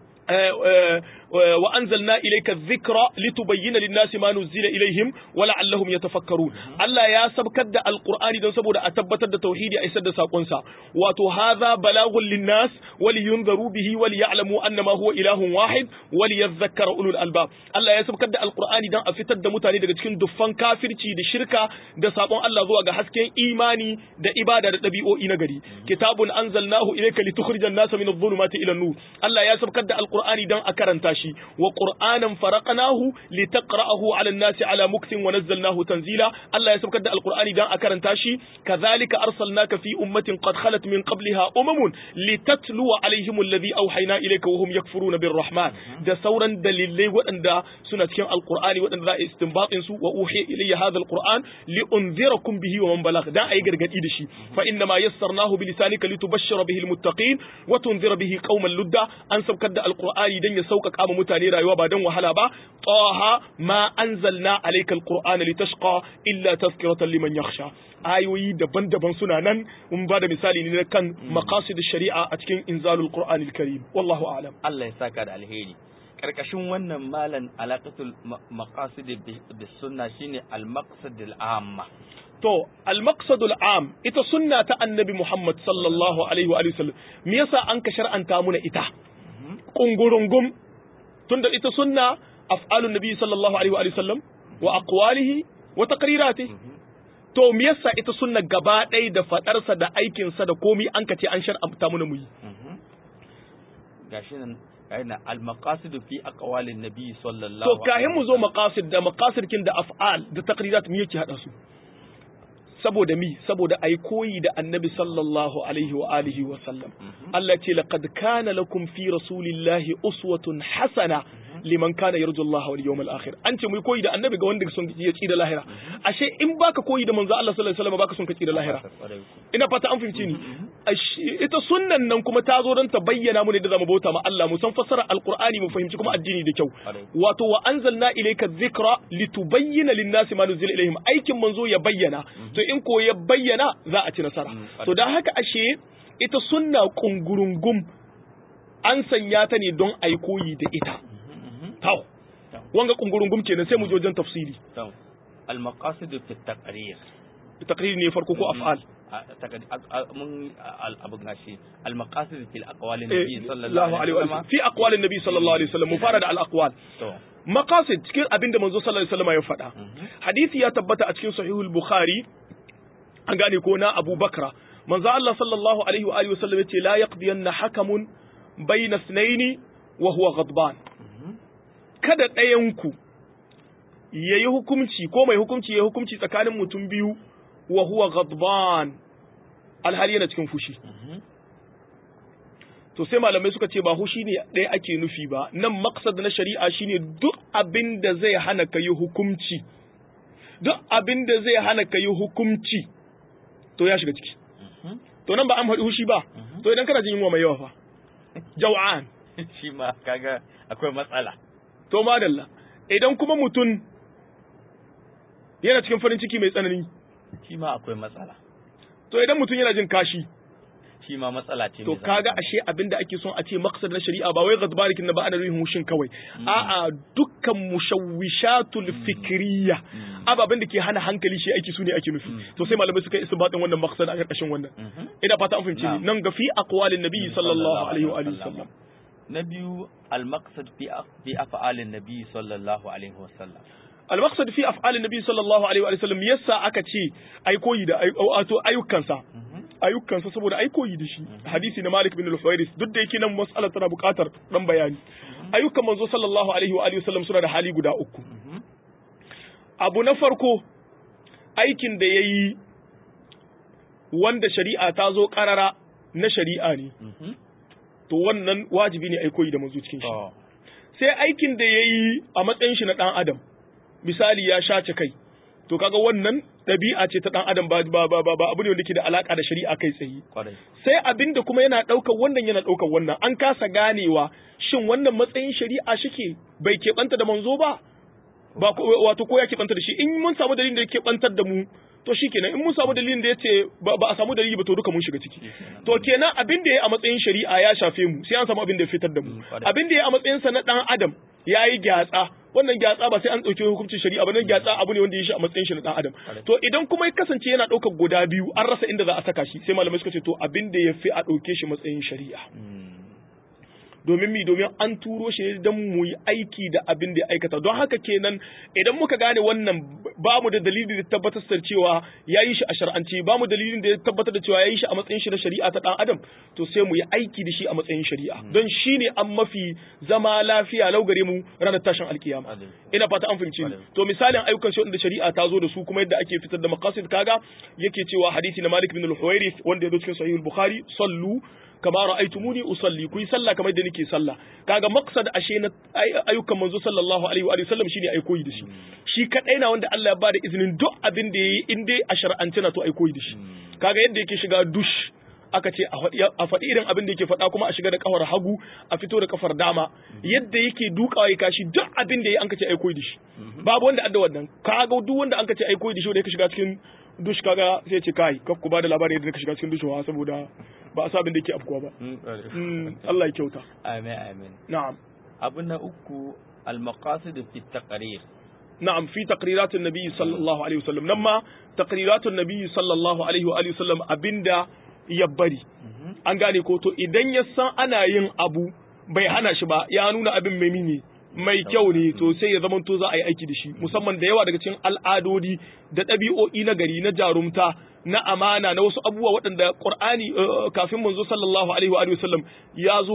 وأنزلنا إليك الذكر لتبين للناس ما نزل إليهم ولعلهم يتفكرون الله يا سبكد القرآن دون سبودا أتبتد توحيد أيسد ساقنسا واتو هذا بلاغ للناس ولينذروا به وليعلموا أنما هو إله واحد وليذكر أولو الألباب الله يا سبكد القرآن دون أفتد متاني daga cikin duffan kafirci da shirka da sabon Allah zuwa ga hasken imani da ibada da ɗabi'o'i na gari kitabun anzalnahu ilayka litukhrijan nasa min adh-dhulumati ila an-nur Allah ya sabkar da alqur'ani dan a karanta shi wa qur'anan faraqnahu litaqra'ahu 'ala an-nasi 'ala muktin wa nazzalnahu tanzila Allah ya sabkar da alqur'ani dan a karanta shi kadhalika arsalnaka fi ummatin qad khalat min qabliha umamun litatluwa 'alayhim alladhi awhayna ilayka wa hum yakfuruna birrahman da sauran dalilai waɗanda suna cikin alqur'ani waɗanda za a istinbatin su wa uhiya ilayya hadha alqur'an li unzirakum bihi wa man balagh dan ayi gargadi da shi fa inna ma yassarnahu bi lisanika litubashshira bihi almuttaqin wa tunzira bihi qauman ludda an sabkar da alqur'ani dan ya sauƙaƙa ma mutane rayuwa ba dan wahala ba taha ma anzalna alayka alqur'ana litashqa illa tazkiratan liman yakhsha ayoyi daban-daban suna nan mun ba da misali ne kan maqasid shari'a a cikin inzalul qur'anil karim wallahu a'lam Allah ya saka da alheri karkashin wannan malan alaqatul maqasid bis sunna shine al maqsad al amma to al maqsad al am ita sunna ta annabi Muhammad sallallahu alaihi wa sallam me yasa an ka shar'anta muna ita kungurungum tunda ita sunna af'alun nabi sallallahu alaihi wa sallam wa aqwalihi wa taqriratihi to me yasa ita sunna gaba ɗaya da faɗarsa da aikinsa da komi an ka ce an shar'anta muna mu yi gashi nan gashi nan al-maqasid fi aqwalin nabi sallallahu to kahin mu zo maqasid da maqasid kin da af'al da taqrirat me yake hada su saboda mi saboda ai koyi da annabi sallallahu alaihi wa alihi wa sallam Allah ce laqad kana lakum fi rasulillahi uswatun hasana liman kana yarju Allah wal yawmal akhir an ce mu koyi da annabi ga wanda son ya ci da lahira ashe in baka koyi da manzo Allah sallallahu alaihi wasallam baka son ka ci da lahira ina fata an fahimci ni ita sunnan nan kuma ta zo don ta bayyana mu ne da zamu bauta ma Allah mu san fassara alqur'ani mu fahimci kuma addini da kyau wato wa anzalna ilayka dhikra litubayyana lin-nasi ma nuzila ilayhim aikin manzo ya bayyana to in ko ya bayyana za a ci nasara to dan haka ashe ita sunna kungurungum an sanya ta ne don ai koyi da ita taw wanga kungurungum kenan sai mu je wajen tafsiri al-maqasid fi at-taqrir taqrir ne farko ko af'al mun abu gashi al-maqasid fil aqwalin nabi sallallahu sallallahu alaihi wasallam fi aqwalin nabi sallallahu alaihi wasallam mu fara da al-aqwal maqasid cikin abinda manzo sallallahu alaihi wasallam ya faɗa hadisi ya tabbata a cikin sahihul bukhari an gane ko na Abu Bakra manzo Allah sallallahu alaihi wa alihi wasallam yace la yaqdiyanna hakamun bayna ithnaini wa huwa ghadban kada ɗayan ku yayi hukunci ko mai hukunci yayi hukunci tsakanin mutum biyu wa huwa ghadban alhali yana cikin fushi to sai malamai suka ce ba hushi ne ɗaya ake nufi ba nan maksad na shari'a shine duk abin da zai hana ka yi hukunci duk abin da zai hana ka yi hukunci to ya shiga ciki to nan ba an faɗi hushi ba to idan kana jin yunwa mai yawa fa jaw'an shi ma kaga akwai matsala to madalla idan kuma mutum yana cikin farin ciki mai tsanani shi ma akwai matsala to idan mutum yana jin kashi shi ma matsala ce to kaga ashe abin da ake son a ce maqsad na shari'a ba wai ghadbarikin na ba ana nufin mushin kawai a'a dukkan mushawwishatul fikriya ababen da ke hana hankali shi aiki su ne ake nufi to sai malamai suka yi isbatin wannan maqsad a karkashin wannan ina fata an fahimci ni nan ga fi aqwalin nabi sallallahu alaihi wa alihi wasallam na biyu al-maqsad fi fi af'alin nabi sallallahu alaihi wasallam al-maqsad fi af'alin nabi sallallahu alaihi wa sallam yasa aka ce ai koyi da wato ayyukansa ayyukansa saboda ai koyi da shi hadisi na Malik bin al-Huwairis duk da yake nan mas'alar tana buƙatar dan bayani ayyukan manzo sallallahu alaihi wa alihi wasallam suna da hali guda uku abu na farko aikin da yayi wanda shari'a ta zo karara na shari'a ne to wannan wajibi ne ai koyi da manzo cikin shi sai aikin da yayi a matsayin shi na dan adam misali ya shace kai to kaga wannan ɗabi'a ce ta ɗan adam ba ba ba ba abu ne wanda ke da alaka da shari'a kai tsaye sai abin da kuma yana ɗaukar wannan yana ɗaukar wannan an kasa ganewa shin wannan matsayin shari'a shike bai keɓanta da manzo ba ba wato ko ya keɓanta da shi in mun samu dalilin da ya keɓantar da mu to shikenan in mun samu dalilin da ya ce ba a samu dalili ba to duka mun shiga ciki to kenan abin da ya a matsayin shari'a ya shafe mu sai an samu abin da ya fitar da mu abin da ya a matsayin sa na ɗan adam ya yi gyatsa wannan gyatsa ba sai an ɗauki hukuncin shari'a ba nan gyatsa abu ne wanda ya shi a matsayin shi na ɗan adam to idan kuma ya kasance yana ɗaukar guda biyu an rasa inda za a saka shi sai malamai suka ce to abin da ya fi a ɗauke shi matsayin shari'a domin mi domin an turo shi don mu yi aiki da abin da ya aikata don haka kenan idan muka gane wannan ba mu da dalili da tabbatar da cewa ya yi shi a shar'anci ba mu dalilin da ya tabbatar da cewa ya yi shi a matsayin shi na shari'a ta dan adam to sai mu yi aiki da shi a matsayin shari'a don shi ne an mafi zama lafiya lau gare mu ranar tashin alkiyama ina fata an fahimci to misalin ayyukan shi wanda shari'a ta zo da su kuma yadda ake fitar da maqasid kaga yake cewa hadisi na Malik bin al-Huwairith wanda ya zo cikin sahih al-Bukhari sallu kama ra'aytumuni usalli ku yi sallah kamar da nake sallah kaga maqsad ashe na ayyukan manzo sallallahu alaihi wa sallam shine ai koyi da shi shi kadai na wanda Allah ya bada izinin duk abin da yayi in dai a shar'ance na to ai koyi da shi kaga yadda yake shiga dush aka ce a faɗi irin abin da yake faɗa kuma a shiga da kafar hagu a fito da kafar dama yadda yake dukawa ya kashi duk abin da yayi an ka ce ai koyi da shi babu wanda adda wannan kaga duk wanda an ka ce ai koyi da shi wanda yake shiga cikin dush kaga sai ce kai kaf ku bada labarin yadda ka shiga cikin dushewa saboda ba a sabin da yake afkuwa ba Allah ya kyauta amin amin na'am abu na uku al-maqasid fi taqrir na'am fi taqriratin nabi sallallahu alaihi wasallam nan ma taqriratun nabi sallallahu alaihi wa alihi wasallam abinda ya bari an gane ko to idan ya san ana yin abu bai hana shi ba ya nuna abin mai mini mai kyau ne to sai ya zama to za a yi aiki da shi musamman da yawa daga cikin al'adodi da ɗabi'o'i na gari na jarumta na amana na wasu abubuwa waɗanda Qur'ani kafin manzo sallallahu alaihi wa sallam ya zo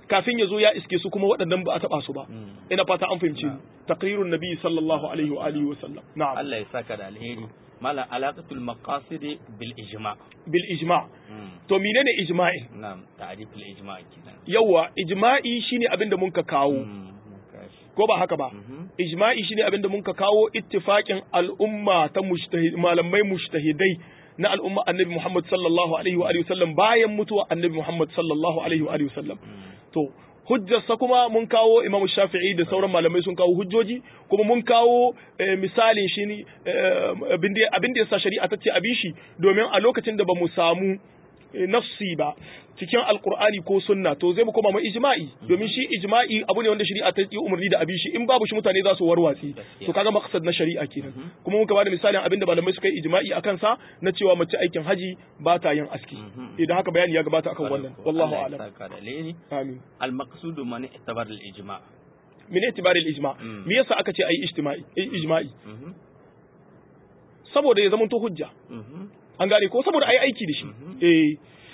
kafin ya zo ya iske su kuma waɗannan ba a taɓa su ba Mm. ina fata an fahimci Na'am. taqrirun nabi sallallahu alaihi wa alihi wa sallam na'am Allah ya saka da alheri malam alaqatul maqasid bil ijma bil ijma Mm. to menene ijma'i na'am ta'rif al ijma kenan yawa ijma'i shine abin da mun ka kawo Mm. Kashi. ko ba haka ba Mhm. ijma'i shine abin da mun ka kawo ittifaqin al'umma ta mujtahid malamai mujtahidai na al'umma annabi Muhammad sallallahu alaihi wa alihi wasallam bayan mutuwa annabi Muhammad sallallahu alaihi wa alihi wasallam Mm. to hujjarsa kuma mun kawo Imam Shafi'i da sauran malamai sun kawo hujjoji kuma mun kawo eh, misalin shi ne eh, abin da abin da yasa shari'a ta ce abi shi domin a lokacin da ba mu samu eh, nafsi ba cikin alkur'ani ko sunna to zai mu koma mai ijma'i domin shi ijma'i abu ne wanda shari'a ta yi umarni da abi shi in babu shi mutane za su warwatsi Gaskiya. to kaga maqsad na shari'a kenan kuma muka bada misalin abin da malamai suka yi ijma'i akan sa na cewa mace aikin haji ba ta yin aski Mhm. idan haka bayani ya gabata akan wannan wallahu Allah ya a'lam saka da alheri amin al maqsud man i'tabar al ijma min itibaril ijma Mm. me yasa aka ce ayi ijtima'i eh, ijma'i Mhm. saboda ya zama to hujja Mhm. an gane ko saboda ayi aiki da shi Mhm. eh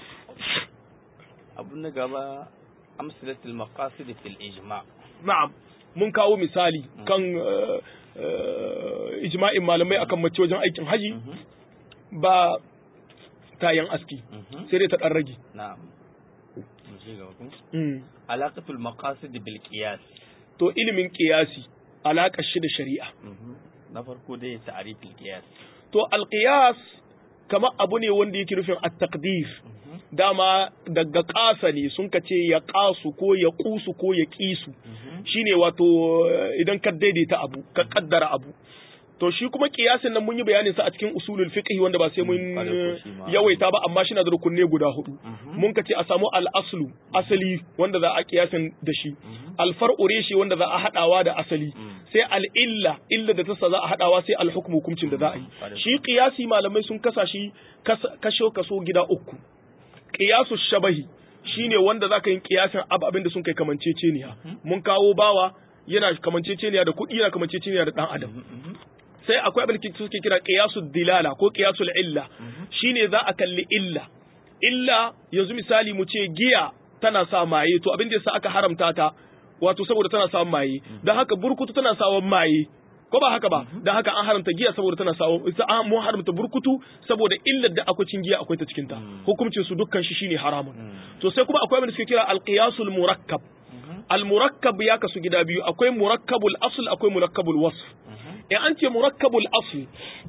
abu na gaba amsalatul maqasid fil ijma na'am mun kawo misali kan eh, eh, ijma'in malamai akan mace wajen aikin haji Mhm. ba tayan aski Mhm. sai dai ta dan rage na'am Mu ci gaba ko? Mm. alaqatul maqasid bil qiyas to ilimin qiyasi alaƙar shi da shari'a Mhm. na farko dai ta'rif al qiyas to alqiyas kamar abu ne wanda yake nufin at-taqdir Mhm. dama daga ƙasa ne sun ka ce ya ƙasu ko ya ƙusu ko ya ƙisu Mhm. shine wato eh, idan ka daidaita abu ka kaddara abu to shi kuma kiyasin nan mun yi bayanin sa a cikin usulul fiqh wanda ba sai mun Mm, kwarai ko shi ma. yawaita ba amma shi na da rukunne guda hudu Mhm. mun ka ce a samu al-aslu asali wanda za a kiyasin da shi Mhm. al-far'u reshi wanda za a hadawa da asali Mm. sai al-illa illa da tasa za a hadawa sai al-hukm hukuncin da za a yi kwarai. shi qiyasi malamai sun kasa shi kas- kasho kaso gida uku qiyasu shabahi shine wanda zaka yin qiyasin abu abin da sun kai kamanceceniya mun kawo bawa yana kamanceceniya da kuɗi yana kamanceceniya da dan adam Mhm. sai akwai abin da suke kira qiyasu dilala ko qiyasul illa shine za a kalli illa illa yanzu misali mu ce giya tana sa maye to abin da yasa aka haramta ta wato saboda tana sa maye dan haka burkutu tana sa maye ko ba haka ba dan haka an haramta giya saboda tana sa an mu haramta burkutu saboda illar da akwai cin giya akwai ta cikin ta hukuncin su dukkan shi shine haramun to sai kuma akwai abin da suke kira al-qiyasul murakkab al-murakkab ya kasu gida biyu akwai murakkabul asl akwai murakkabul wasf in an ce murakkabul asl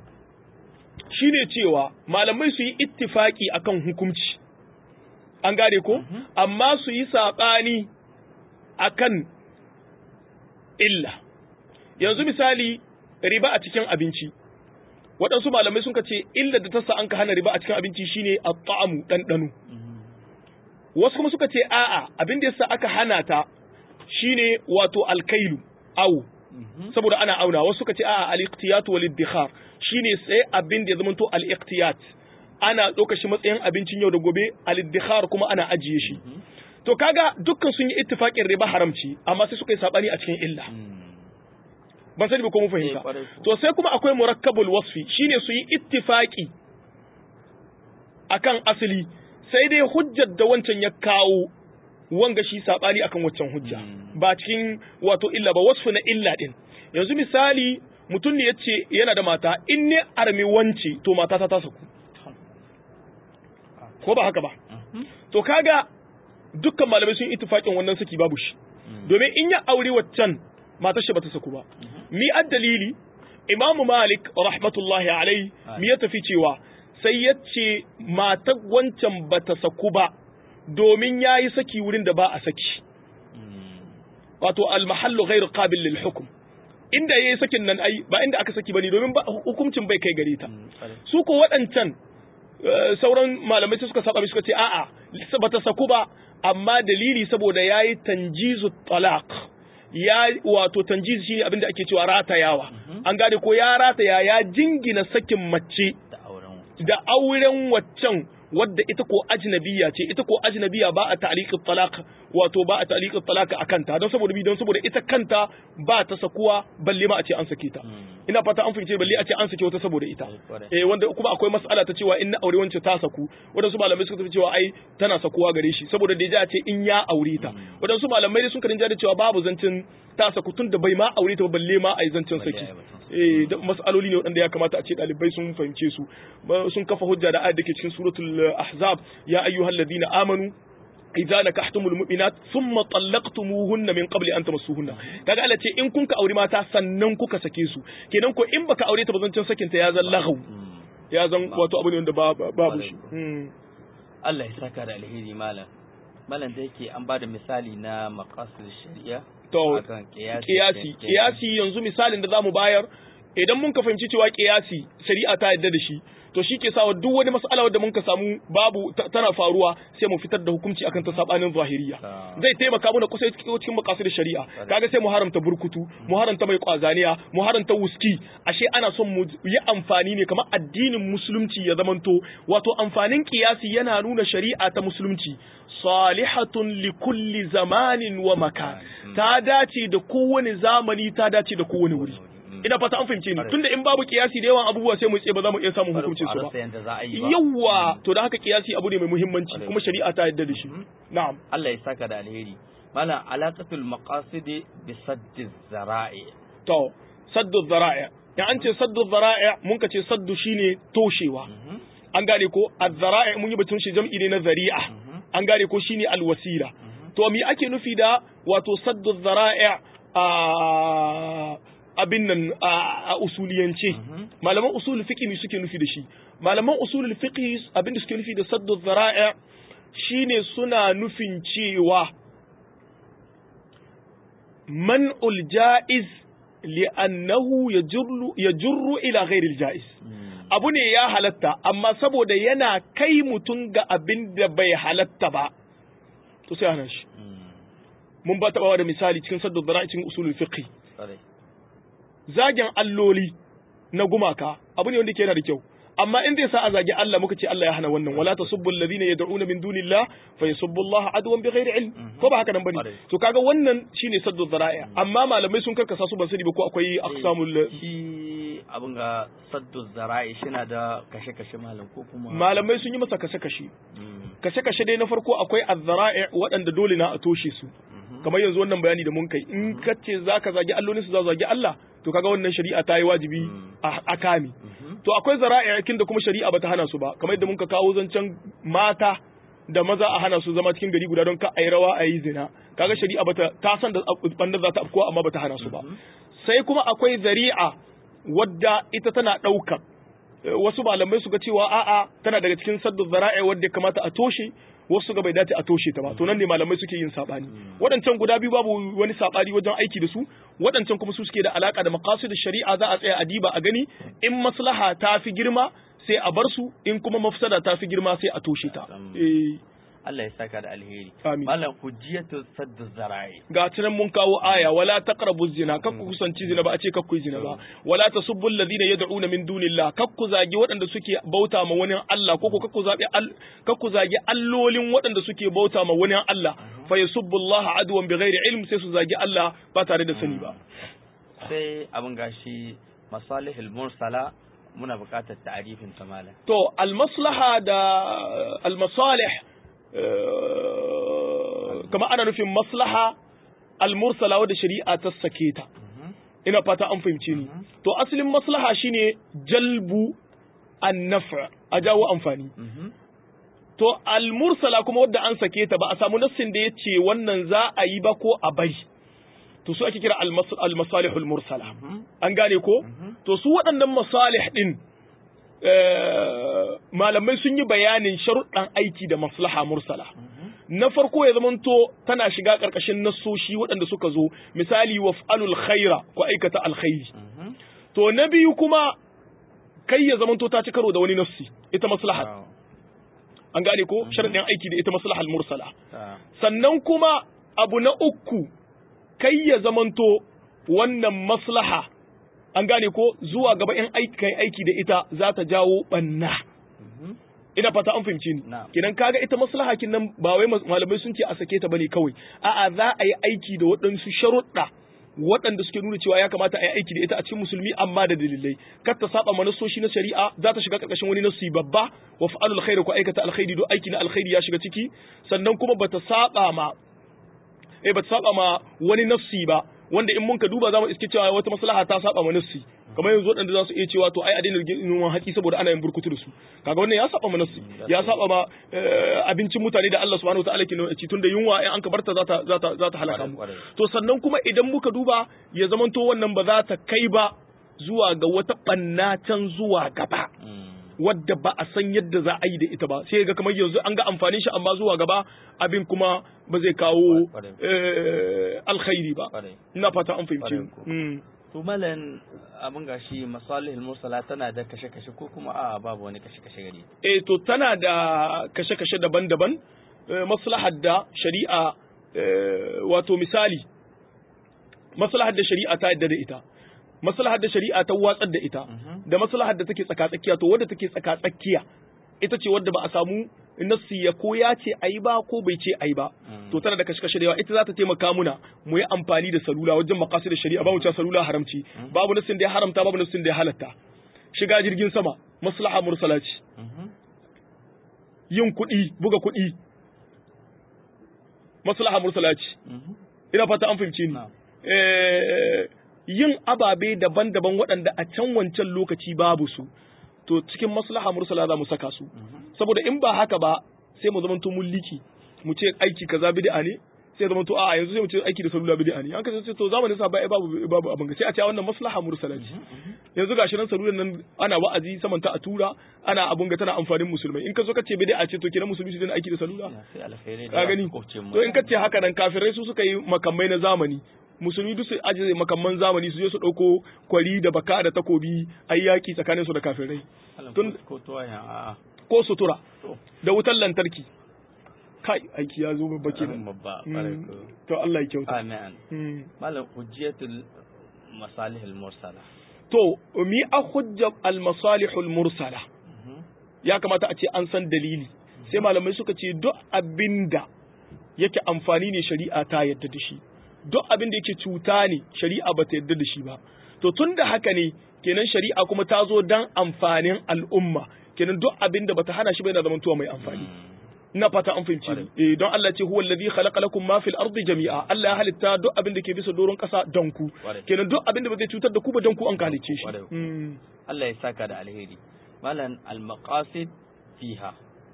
shine cewa malamai su yi ittifaki akan hukunci an gane ko amma su yi saɓani akan illa yanzu misali riba a cikin abinci waɗansu malamai sun ce illa da ta sa an ka hana riba a cikin abinci shine at-ta'amu ɗanɗano wasu kuma suka ce a'a abin da yasa aka hana ta shine wato alkailu awu saboda ana auna wasu suka ce a'a al-iqtiyat wal iddikhar shine sai abin da ya zama to al-iqtiyat ana ɗauka shi matsayin abincin yau da gobe al-iddikhar kuma ana ajiye shi to kaga dukkan sun yi ittifaqin riba haramci amma sai suka yi sabani a cikin illa ban sani ba ko mun fahimta to sai kuma akwai murakkabul wasfi shine su yi ittifaqi akan asali sai dai hujjar da wancan ya kawo wanga shi sabani akan waccan hujja ba cikin wato illa ba wasfu na illa din yanzu misali mutum ne yace yana da mata in ne armi wance to mata ta ta saku ko ba haka ba to kaga dukkan malamai sun ittifaqin wannan saki babu shi domin in ya aure waccan matar shi bata saku ba mi dalili imamu malik rahmatullahi alai mi ya tafi cewa sai ya ce matar wancan bata saku ba domin ya yi saki wurin da ba a saki wato almahallu ghairu qabil lil hukm inda yayi sakin nan ai ba inda aka saki bane domin hukuncin bai kai gare ta su ko waɗancan sauran malamai suka saba suka ce a'a bata saku ba amma dalili saboda yayi tanjizu talaq ya wato tanjiz shine abin da ake cewa ratayawa an gane ko ya rataya ya jingina sakin mace da auren waccan wadda ita ko ajnabiya ce ita ko ajnabiya ba a ta'liqit talaq wato ba a ta'liqit talaq akan ta don saboda bi don saboda ita kanta ba ta sakuwa balle ma a ce an sake ta ina fata an fice balle a ce an sake wata saboda ita eh wanda kuma akwai mas'ala ta cewa in na aure wance ta saku wadansu malamai suka tafi cewa ai tana sakuwa gare shi saboda da ya ce in ya aure ta wadansu malamai dai sun karin da cewa babu zancin ta saku tun da bai ma aure ta balle ma ai zancin saki eh mas'aloli ne wadanda ya kamata a ce dalibai sun fahimce su sun kafa hujja da ayat da ke cikin suratul ahzab ya ayyuhalladhina amanu idza nakahtumul mu'minat thumma talaqtumuhunna min qabli an tamassuhunna kaga Allah ce in kun ka aure mata sannan kuka sake su kenan ko in baka aure ta ba zancin sakin ta ya zan lagau ya zan wato abu ne wanda babu shi Allah ya saka da alheri malam malam da yake an bada misali na maqasid shari'a to kiyasi kiyasi yanzu misalin da zamu bayar idan mun ka fahimci cewa kiyasi shari'a ta yadda da shi to shi ke sawa duk wani mas'ala wadda mun ka samu babu tana faruwa sai mu fitar da hukunci akan ta sabanin zahiriya zai taimaka mana kusa cikin makasid shari'a kaga sai mu haramta burkutu mu haramta mai kwazaniya mu haramta wuski ashe ana son mu yi amfani ne kamar addinin musulunci ya zamanto wato amfanin kiyasi yana nuna shari'a ta musulunci salihatun li kulli zamanin wa makan ta dace da kowane zamani ta dace da kowane wuri ina fata an fahimce ni tunda in babu kiyasi da yawan abubuwa sai mu ce ba za mu iya samun hukuncin su ba yawa to da haka kiyasi abu ne mai muhimmanci kuma shari'a ta yadda da shi na'am Allah ya saka da alheri malam alaqatul maqasid bi sadd zara'i to saddu zara'i ya an ce saddu zara'i mun ka ce saddu shine toshewa an gane ko az-zara'i mun yi batun shi jam'i ne na zari'a an gane ko shine alwasila to me ake nufi da wato saddu zara'i a abin nan a usuliyance malaman usul fiqh ne suke nufi da shi malaman usul fiqh abin da suke nufi da saddu zara'i shine suna nufin cewa man'ul ja'iz li'annahu yajurru yajurru ila ghairi jaiz abu ne ya halatta amma saboda yana kai mutum ga abin da bai halatta ba to sai hana shi mun ba taɓawa da misali cikin saddu zara'i cikin usulul fiqh zagen alloli na gumaka abu ne wanda ke yana da kyau amma in zai sa a zagi Allah muka ce Allah ya hana wannan wala tasubbu alladhina yad'una min dunillah fa yasubbu Allah adwan bighairi ilm ko ba haka nan bane to kaga wannan shine saddu dhara'i amma malamai sun karkasa su ban sani ba ko akwai aqsamul shi abin ga saddu zara'i shina da kashe-kashe malam ko kuma malamai sun yi masa kashe-kashe kashe-kashe dai na farko akwai az-zara'i waɗanda dole na a toshe su kamar yanzu wannan bayani da mun kai in ka ce zaka zagi allolin su za zagi Allah to kaga wannan shari'a ta yi wajibi a kame to akwai zara'ikin da kuma shari'a bata hana su ba kamar yadda muka kawo zancen mata da maza a hana su zama cikin gari guda don ka ayi rawa a yi zina kaga shari'a bata ta san da bandar za ta afkuwa amma bata hana su ba sai kuma akwai zari'a wadda ita tana ɗaukar wasu malamai suka cewa a'a tana daga cikin saddu zara'i wadda kamata a toshe wasu ga bai dace a toshe ta ba to nan ne malamai suke yin sabani waɗancan guda biyu babu wani sabani wajen aiki da su waɗancan kuma su suke da alaka da maqasid shari'a za a tsaya a diba a gani in maslaha ta fi girma sai a bar su in kuma mafsada ta fi girma sai a toshe ta eh Allah ya saka da alheri Amin. malam hujjatu saddu zara'i ga tunan mun kawo aya wala taqrabu zina kakku kusanci zina ba a ce kakku yi zina ba wala tasubbu alladhina yad'una min dunillah kakku zagi waɗanda suke bauta ma wani Allah ko ko kakku zabi kakku zagi allolin waɗanda suke bauta ma wani Allah fa yasubbu Allah adwan bighairi ilm sai su zagi Allah ba tare da sani ba sai abin gashi masalihul mursala muna buƙatar ta'arifin ta malam to almaslaha da almasalih kama ana nufin maslaha almursala wadda shari'a ta sake ta ina fata an fahimce ni to asalin maslaha shine jalbu an-naf' a jawo amfani to almursala kuma wadda an sake ta ba a samu nassin da yace wannan za a yi ba ko a bai to su ake kira al-masalihul mursala an gane ko to su waɗannan masalih din malamai sun yi bayanin sharuɗan aiki da maslaha mursala na farko ya zamanto tana shiga ƙarƙashin nassoshi waɗanda suka zo misali waf'alul khaira ko aikata alkhairi to na biyu kuma kai ya zamanto ta ci karo da wani nassi ita maslaha an gane ko sharuɗin aiki da ita maslahal mursala sannan kuma abu na uku kai ya zamanto wannan maslaha an gane ko zuwa gaba in aiki aiki da ita za ta jawo banna ina fata an fahimci ni Na'am. kenan kaga ita maslaha kin nan ba wai mas- malamai sun ce a sake ta bane kawai a'a za a yi aiki da waɗansu sharuɗa waɗanda suke nuna cewa ya kamata a yi aiki da ita a cikin musulmi amma da dalilai kar ta saba manasoshi na shari'a za ta shiga karkashin wani nasu babba wa fa'alul khairi ko aikata alkhairi do aiki na alkhairi ya shiga ciki sannan kuma bata saba ma eh bata saba ma wani nafsi ba wanda in mun ka duba zamu iske cewa wata maslaha ta saba ma nafsi kamar yanzu waɗanda za su iya cewa to ai a daina noman hatsi saboda ana yin burkutu da su kaga wannan ya saba ma nafsi ya saba ma eh, abincin mutane da Allah subhanahu wataala ke nuna ci tunda yunwa in an ka barta za ta za ta za ta halaka mu Kwarai, kwarai. to sannan kuma idan muka duba ya zamanto wannan ba za ta kai ba zuwa ga wata ɓanna can zuwa gaba Mm. wadda ba a san yadda za a yi da ita ba sai ga kamar yanzu an ga amfanin shi amma zuwa gaba abin kuma ba zai kawo Kwarai. eh, alkhairi ba Kwarai. ina fata an fahimci Kwarai ko. Mm. to malam abin gashi masalihul mursala tana da kashe-kashe ko kuma a babu wani kashe-kashe gare ta eh to tana da kashe-kashe daban-daban eh, maslahar da shari'a eh, wato misali maslahar da shari'a ta yadda da ita maslahar da shari'a ta watsar da ita Mhm. da maslahar da take tsaka-tsakiya to wadda take tsaka-tsakiya ita ce wadda ba a samu nassi ya ko ya ce ayi ba ko bai ce ayi ba Mm. to tana da kashe-kashe da yawa ita za ta taimaka muna mu yi amfani da salula wajen makasu da shari'a ba mu cewa salula haramci babu nassin da ya haramta babu nassin da ya halatta shiga jirgin sama maslaha mursala ce Mhm. yin kuɗi buga kuɗi maslaha mursala ce Mhm. ina fata an fahimce ni Na'am. Eh, yin ababe daban-daban waɗanda a can wancan lokaci babu su to cikin maslaha mursala za mu saka su Mhm. saboda in ba haka ba sai mu zamanto mun liki mu ce aiki kaza bid'a ne sai zamanto a yanzu sai mu ce aiki da salula bid'a ne an kace to zamanin sa ba babu babu abin ga sai a ce wannan maslaha mursala ce yanzu gashi nan salulan nan ana wa'azi saman ta a tura ana abun ga tana amfanin musulmai in ka zo ka ce bid'a ce to kenan musulmi su dena aiki da salula Ya, sai alkhairai da ka gani makwabcin mu. to in ka ce haka nan kafirai su suka yi makamai na zamani musulmi duk su ajiye makamman zamani su je su dauko kwari da baka da takobi ayi yaki tsakanin su da kafirai Malam, tun- ko- ko tuwayen a'a ko sutura to da wutar lantarki kai aiki ya zo babba kenan babba Mm. kwarai ko. to Allah ya kyauta amin Mm. malam hujjatul masalihul mursala to mi a hujja al masalihul mursala Mhm. ya kamata a ce an san dalili sai malamai suka ce duk abinda yake amfani ne shari'a ta yadda da shi duk abin da yake cuta ne shari'a ba ta yadda da shi ba to tun da haka ne kenan shari'a kuma ta zo dan amfanin al'umma kenan duk abin da bata hana shi ba yana zamantowa mai amfani Mm. ina fata an fahimci ni eh don Allah ce huwa alladhi khalaqa lakum ma fil ardi jami'a Allah ya halitta duk abin da ke bisa doron kasa don ku Kwarai. kenan duk abin da ba zai cutar da ku ba don ku an kalice shi Kwarai. Mm. Allah ya saka da alheri malam al-maqasid fiha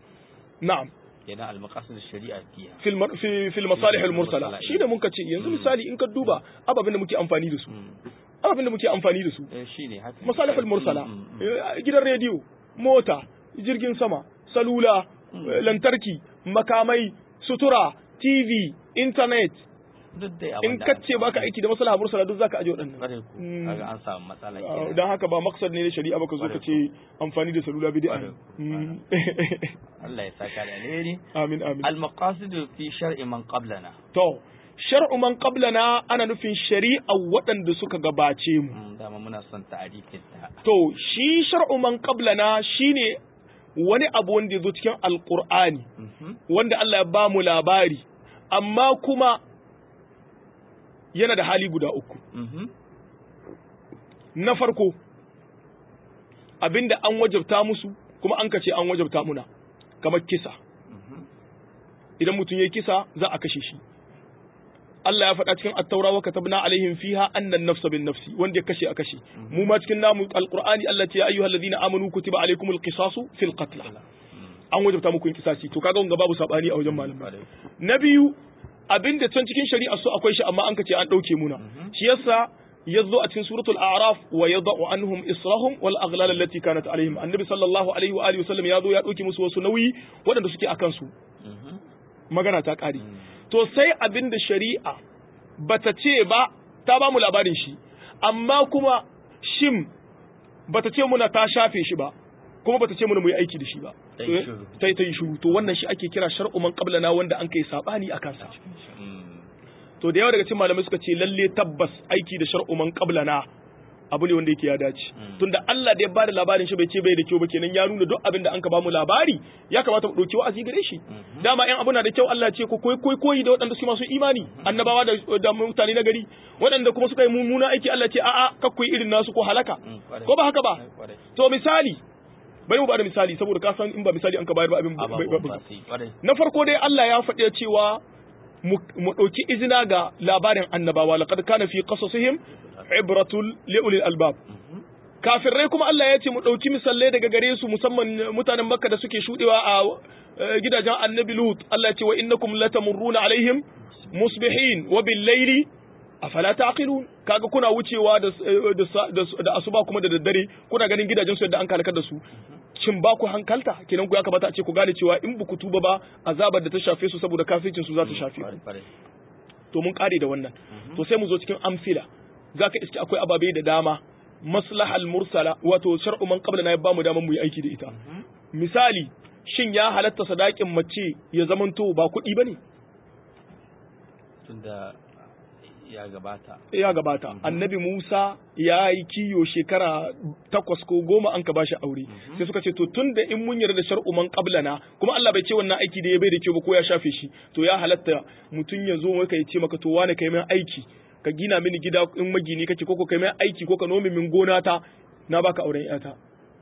na'am kenan al-maqasid shari'a fiha fil mar- fi fil masalih al mursala Mursala, shi da mun ce yanzu misali in ka duba ababen da muke amfani da su Mm. ababen da muke amfani da su eh shine haka masalih al mursala Mm, mm, mm. eh, gidan rediyo mota jirgin sama salula eh, lantarki makamai sutura tv internet duk dai in abin da kace baka aiki da maslaha mursala duk zaka aje waɗannan kwarai ko Mm. kaga an samu matsala Ah, kenan dan haka ba maksad ne na shari'a ba ka zo ka ce amfani da salula bid'a ne Kwarai. Mm. Allah ya saka da alheri amin amin al-maqasid fi shar'i man qablana to shar'u man qablana ana nufin shari'a waɗanda suka gabace mu Mm, dama muna son ta'arifin ta to shi shar'u man qablana shine wani abu wanda ya zo cikin alqur'ani Mhm. wanda Allah ya ba mu labari amma kuma yana da hali guda uku Mhm. na farko abinda an wajabta musu kuma an kace an wajabta muna kamar kisa Mhm. idan mutum ya kisa za a kashe shi Allah ya faɗa cikin at-taura wa katabna alaihim fiha anna an-nafsa bin nafsi wanda ya kashe a kashe mu ma cikin namu alqur'ani Allah ce ya ayyuhalladhina amanu kutiba alaikumul qisasu fil qatl an wajabta muku yin kisasi to kaga wanga babu sabani a wajen malamai Kwarai. na biyu abinda can cikin shari'a su akwai shi amma an kace an dauke muna shi yasa yazo a cikin suratul a'raf wa yad'u anhum israhum wal aghlal allati kanat alaihim annabi sallallahu alaihi wa alihi wasallam yazo ya dauke musu wasu nauyi waɗanda suke akan su Mhm. magana ta kare Mm. to sai abinda shari'a bata ce ba ta ba mu labarin shi amma kuma shin bata ce muna ta shafe shi ba kuma bata ce muna mu yi aiki da shi ba Ta yi shiru. ta yi ta yi shiru to wannan shi ake kira shar'u man qablana wanda an kai sabani a kansa Mm. to da yawa daga cikin malamai suka ce lalle tabbas aiki da shar'u man qablana abu ne wanda yake ya dace tunda Allah da ya bada labarin shi bai ce bai da kyau ba kenan ya nuna duk abin da an ka bamu labari ya kamata mu dauki wa'azi gare shi dama in abu na da kyau Allah ce ko koyi koyi koyi da waɗanda suke masu imani annabawa da da mutane na gari waɗanda kuma suka yi mummuna aiki Allah ce a'a kakku irin nasu ko halaka ko ba haka ba to misali bari mu bada misali saboda ka san in ba misali an ka bayar ba abin na farko dai Allah ya faɗi cewa mu ɗauki izina ga labarin annabawa laqad kana fi qasasihim ibratul liulil albab kafirai kuma Allah ya ce mu ɗauki misalai daga gare su musamman mutanen Makka da suke shudewa a gidajen Annabi Lut Allah ya ce wa innakum latamurruna alaihim musbihin wa bil laili afala taqilun kaga kuna wucewa da da asuba kuma da daddare kuna ganin gidajen su yadda an kalakar da su shin ba ku hankalta kenan ku ya kamata a ce ku gane cewa in ba ku tuba ba azabar da ta shafe su saboda kafircin su za ta shafe ku to mun kare da wannan to sai mu zo cikin amfila zaka iske akwai ababe da dama maslahal mursala wato shar'u man qabla na ya bamu daman mu yi aiki da ita misali shin ya halatta sadakin mace ya zamanto ba kuɗi bane tunda ya gabata ya gabata annabi Musa ya yi kiyo shekara takwas ko goma an ka bashi aure sai suka ce to tun da in mun yarda shar'u man qablana kuma Allah bai ce wannan aiki da ya bai da kyau ba ko ya shafe shi to ya halatta mutum ya zo maka ya ce maka to wane kai min aiki ka gina mini gida in magini kake ko kai min aiki ko ka nome min gona ta na baka auren yata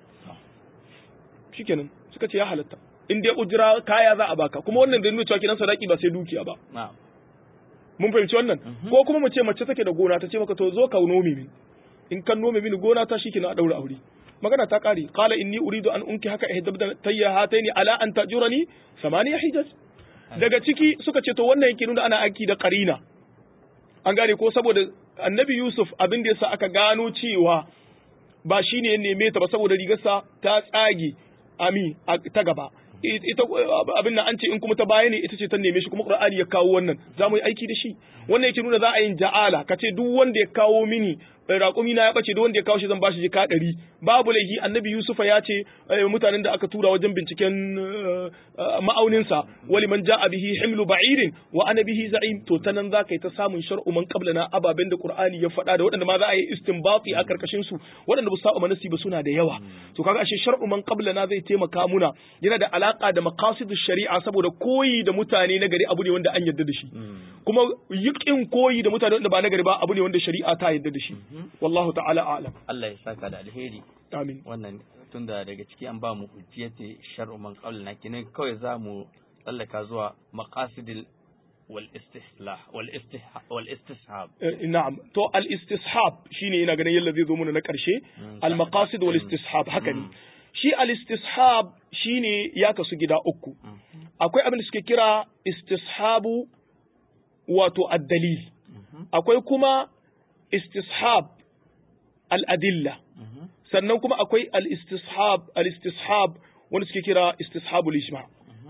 shikenan suka ce ya halatta in dai ujira kaya za a baka kuma wannan da nuna cewa kidan sadaki ba sai dukiya ba mun fahimci wannan ko kuma mu ce mace take da gona ta ce maka to zo ka nome min in kan nome mini gona ta shikenan a daura aure magana ta kare qala inni uridu an unki haka ihdabda tayya hataini ala an tajurani samaniya hijaz daga ciki suka ce to wannan yake nuna ana aiki da qarina an gane ko saboda annabi yusuf abin da yasa aka gano cewa ba shine ya neme ta ba saboda rigarsa ta tsage ami ta gaba ita abin nan an ce in kuma ta baya ne ita ce ta neme shi kuma Qur'ani ya kawo wannan za mu yi aiki da shi wannan yake nuna za a yin ja'ala ka ce duk wanda ya kawo mini raƙumi na ya bace duk wanda ya kawo shi zan bashi jika ɗari babu laifi annabi Yusufa ya ce mutanen da aka tura wajen binciken ma'auninsa wali man ja'a bihi himlu ba'irin wa ana bihi za'im to ta nan za ka yi ta samun shar'u man qablana ababen da Qur'ani ya faɗa da waɗanda ma za a yi istinbati a karkashin su waɗanda ba su saba manasi ba suna da yawa to kaga ashe shar'u man qablana zai taimaka muna yana da alaka da maqasidish shari'a saboda koyi da mutane na gari abu ne wanda an yarda da shi kuma yikin koyi da mutane wanda ba na gari ba abu ne wanda shari'a ta yarda da shi wallahu ta'ala a'lam Allah ya saka da alheri amin wannan tunda daga ciki an ba mu hujjiyati shar'u man qablana kinan kawai za mu tsallaka zuwa maqasidil wal istihlah wal istih wal istishab na'am to al istishab shine ina ganin yalla zai zo mana na karshe al maqasid wal istishab haka ne shi al istishab shine ya kasu gida uku akwai abin da suke kira istishabu wato ad-dalil akwai kuma istishab al-adilla sannan kuma akwai al-istishab al-istishab wanda suke kira istishabul ijma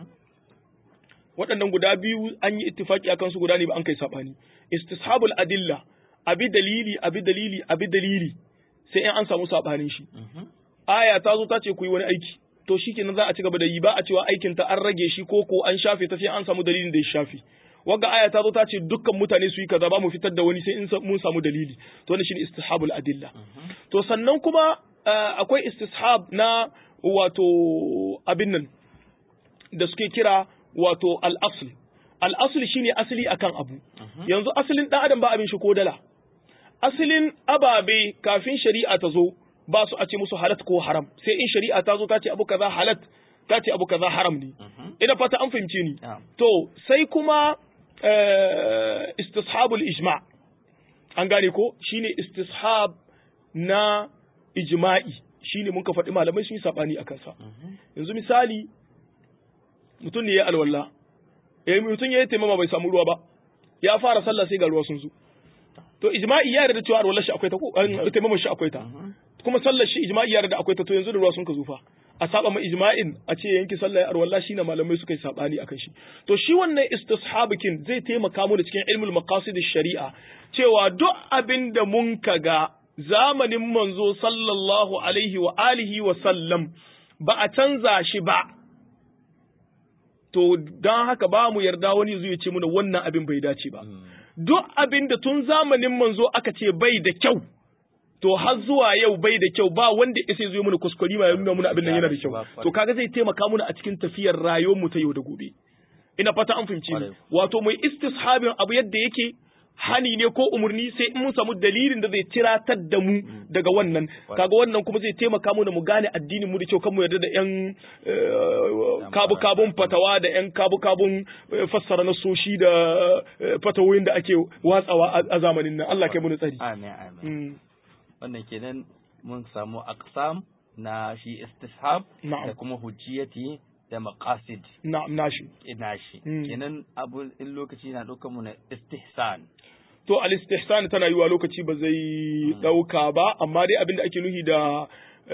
waɗannan guda biyu an yi ittifaki akan su guda ne ba an kai sabani istishabul adilla abi dalili abi dalili abi dalili sai in an samu sabanin shi aya ta zo ta ce ku yi wani aiki to shikenan za a ci gaba da yi ba a cewa aikin ta an rage shi ko ko an shafe ta sai an samu dalilin da ya shafe wagga aya ta zo ta ce dukkan mutane su yi kaza ba mu fitar da wani sai in mun samu dalili to wannan shine istihabul adilla to sannan kuma akwai istishab na wato abin nan da suke kira wato al-asl al-asl shine asali akan abu yanzu asalin dan adam ba abin shi ko dala asalin ababe kafin shari'a ta zo ba su a ce musu halat ko haram sai in shari'a ta zo ta ce abu kaza halat ta ce abu kaza haram ne ina fata an fahimce ni to sai kuma istishabul ijma an gane ko shine istishab na ijma'i shine mun ka faɗi malamai sun yi sabani akan sa yanzu misali mutum ne ya alwala eh mutum ya yi taimama bai samu ruwa ba ya fara sallah sai ga ruwa sun zo to ijma'i ya yarda cewa alwala shi akwai ta ko taimama shi akwai ta kuma sallar shi ijma'i ya yarda akwai ta to yanzu da ruwa sun ka zufa a saba ma ijma'in a ce yanki sallar arwalla shi na malamai suka yi sabani akan shi to shi wannan istishabikin zai taimaka mu da cikin ilmul maqasid shari'a cewa duk abin da mun kaga zamanin manzo sallallahu alaihi wa alihi wa sallam ba a canza shi ba to don haka ba mu yarda wani zai ce muna wannan abin bai dace ba duk abin da tun zamanin manzo aka ce bai da kyau to har zuwa yau bai da kyau ba wanda ya sai zo mana kuskure ma ya nuna muna abin nan yana da kyau to kaga zai taimaka muna a cikin tafiyar rayuwar mu ta yau da gobe ina fata an fahimci ni wato mai istishabin abu yadda yake hani ne ko umarni sai in mun samu dalilin da zai tiratar da mu daga wannan kaga wannan kuma zai taimaka mu da mu gane addinin mu da kyau kan mu yarda da yan kabu kabun fatawa da yan kabu kabun fassara na soshi da fatawoyin da ake watsawa a zamanin nan Allah kai mu tsari amin amin wannan kenan mun samu aqsam na shi istishab da kuma hujjiyati da maqasid na nashi nashi kenan abu in lokaci na ɗaukar mu na istihsan to al istihsan tana yiwa lokaci ba zai ɗauka ba amma dai abin da ake nuhi da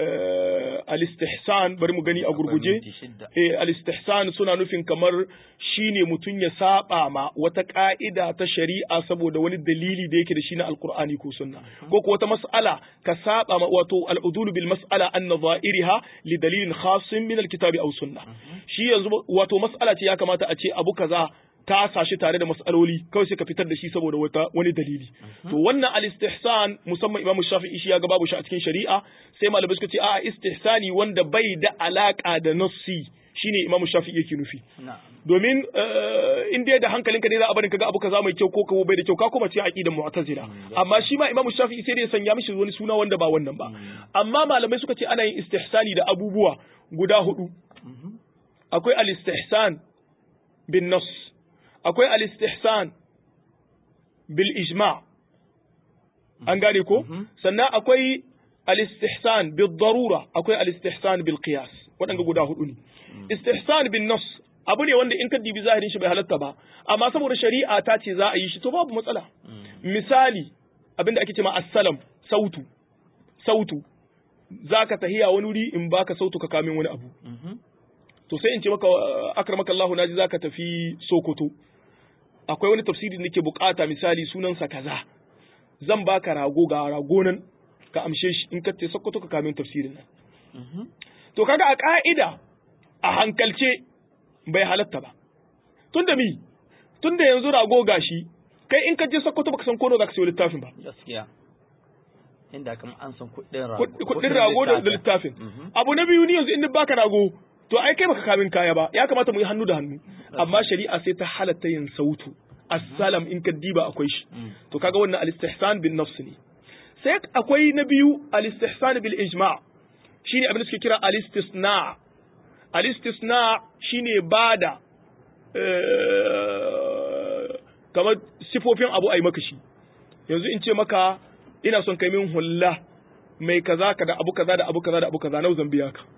al istihsan bari mu gani a gurguje eh al istihsan suna nufin kamar shine mutum ya saba ma wata ka'ida ta shari'a saboda wani dalili da yake da shi na alqur'ani ko sunna ko ko wata mas'ala ka saba ma wato al udul bil mas'ala an nadha'iriha li dalilin khassin min al kitabi aw sunna shi yanzu wato mas'ala ce ya kamata a ce abu kaza ta sashi tare da mas'aloli kawai sai ka fitar da shi saboda wata wani dalili to wannan al-istihsan musamman Imam Shafi'i shi ya ga babu shi a cikin shari'a sai malamai suka ce a istihsani wanda bai da alaka da nassi shine Imam Shafi'i yake nufi domin in dai da hankalinka ne za a barin kaga abu kaza mai kyau ko kawo bai da kyau ka kuma ce aqidar mu'tazila amma shi ma Imam Shafi'i sai dai ya sanya mishi wani suna wanda ba wannan ba amma malamai suka ce ana yin istihsani da abubuwa guda hudu akwai al-istihsan bin nass akwai al-istihsan bil ijma an gane ko sannan akwai al-istihsan bil darura akwai al-istihsan bil qiyas waɗanda guda hudu ne istihsan bin nas abu ne wanda in ka dibi zahirin shi bai halatta ba amma saboda shari'a ta ce za a yi shi to babu matsala misali abinda ake cewa assalam sautu sautu zaka tahiya wani wuri in baka sautu ka kamin wani abu to sai in ce maka akramaka Allah naji zaka tafi Sokoto akwai wani tafsiri da nake bukata misali sunansa kaza zan baka rago ga rago nan ka amshe shi in ka ce Sokoto ka kamin tafsirin nan to kaga a ka'ida a hankalce bai halatta ba tunda mi tunda yanzu rago gashi kai in ka je Sokoto baka san kono zaka sayo littafin ba gaskiya inda kam an san kuɗin rago kuɗin rago da littafin abu na biyu ni yanzu in baka rago to ai kai baka kamin kaya ba ya kamata mu yi hannu da hannu amma shari'a sai ta halatta yin sautu assalam in ka diba akwai shi to kaga wannan al-istihsan bin nafs ne sai akwai na biyu al-istihsan bil ijma' shine abin da suke kira al-istisna al-istisna shine bada kamar sifofin abu ai maka shi yanzu in ce maka ina son kai min hulla mai kaza ka da abu kaza da abu kaza da abu kaza nau zan biya ka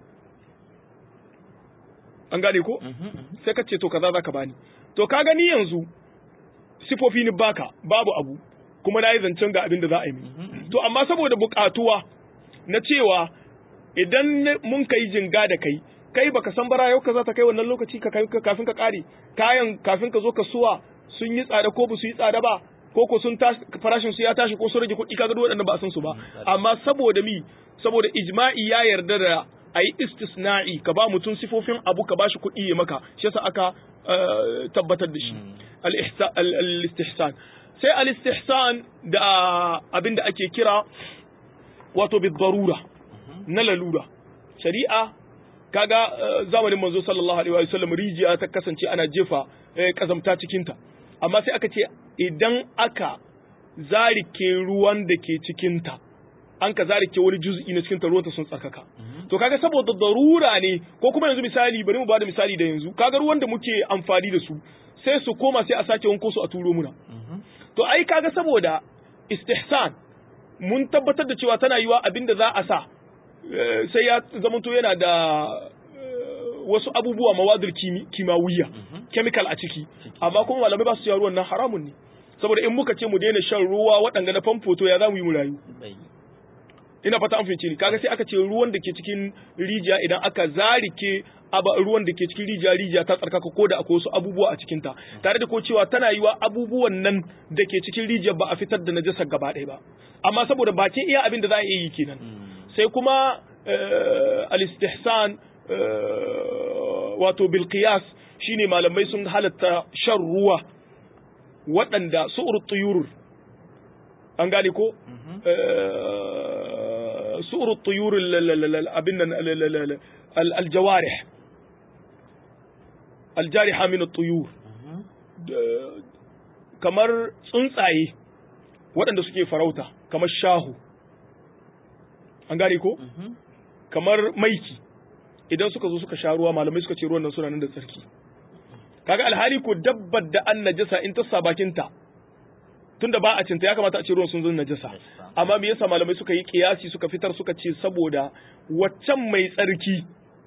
an gane ko sai ka ce to kaza zaka bani to ka gani yanzu sifofi ni baka babu abu kuma na yi zancen ga abin da za a yi to amma saboda bukatuwa na cewa idan mun kai jinga da kai kai baka san bara yau ka za ta kai wannan lokaci ka kafin ka kare kayan kafin ka zo ka suwa sun yi tsada ko ba su yi tsada ba ko ko sun tashi farashin su ya tashi ko sun rage kuɗi kaga duk waɗannan ba a san su ba amma saboda mi saboda ijma'i ya yarda da a yi istisna'i ka ba mutum sifofin abu ka bashi kuɗi ya maka shi yasa aka tabbatar da shi al-istihsan sai al-istihsan da abin da ake kira wato bi darura na lalura shari'a kaga zamanin manzo sallallahu alaihi wa sallam rijiya ta kasance ana jefa kazamta cikin ta amma sai aka ce idan aka zarike ruwan da ke cikin ta an ka zarike wani juz'i na cikin ta ruwanta sun tsarkaka to kaga saboda darura ne ko kuma yanzu misali bari mu bada misali da yanzu kaga ruwan da muke amfani da su sai su koma sai a sake wanko su a turo muna to ai kaga saboda istihsan mun tabbatar da cewa tana yiwa abin da za a sa sai ya zamanto yana da wasu abubuwa mawadul kimawiyya chemical a ciki amma kuma malamai ba su cewa ruwan nan haramun ne saboda in muka ce mu daina shan ruwa waɗanda na famfo to ya za mu yi mu rayu ina fata an fahimci ni kaga sai aka ce ruwan da ke cikin rijiya idan aka zarike aba ruwan da ke cikin rijiya rijiya ta tsarkaka ko da akwai wasu abubuwa a cikin ta tare da ko cewa tana yiwa abubuwan nan da ke cikin rijiyar ba a fitar da najasar gaba ɗaya ba amma saboda bakin iya abin da za a iya yi kenan sai kuma al-istihsan wato bil qiyas shine malamai sun halatta shan ruwa waɗanda su'ur tuyurur an gane ko su'ur tuyur abin nan aljawarih aljariha min tuyur kamar tsuntsaye waɗanda suke farauta kamar shahu an gane ko kamar maiki idan suka zo suka sha ruwa malamai suka ce ruwan nan suna nan da tsarki kaga alhali ko dabbar da an najasa in ta sa bakinta tunda ba a cinta ya kamata a ce ruwan sun zo najasa amma me yasa malamai suka yi kiyasi suka fitar suka ce saboda waccan mai tsarki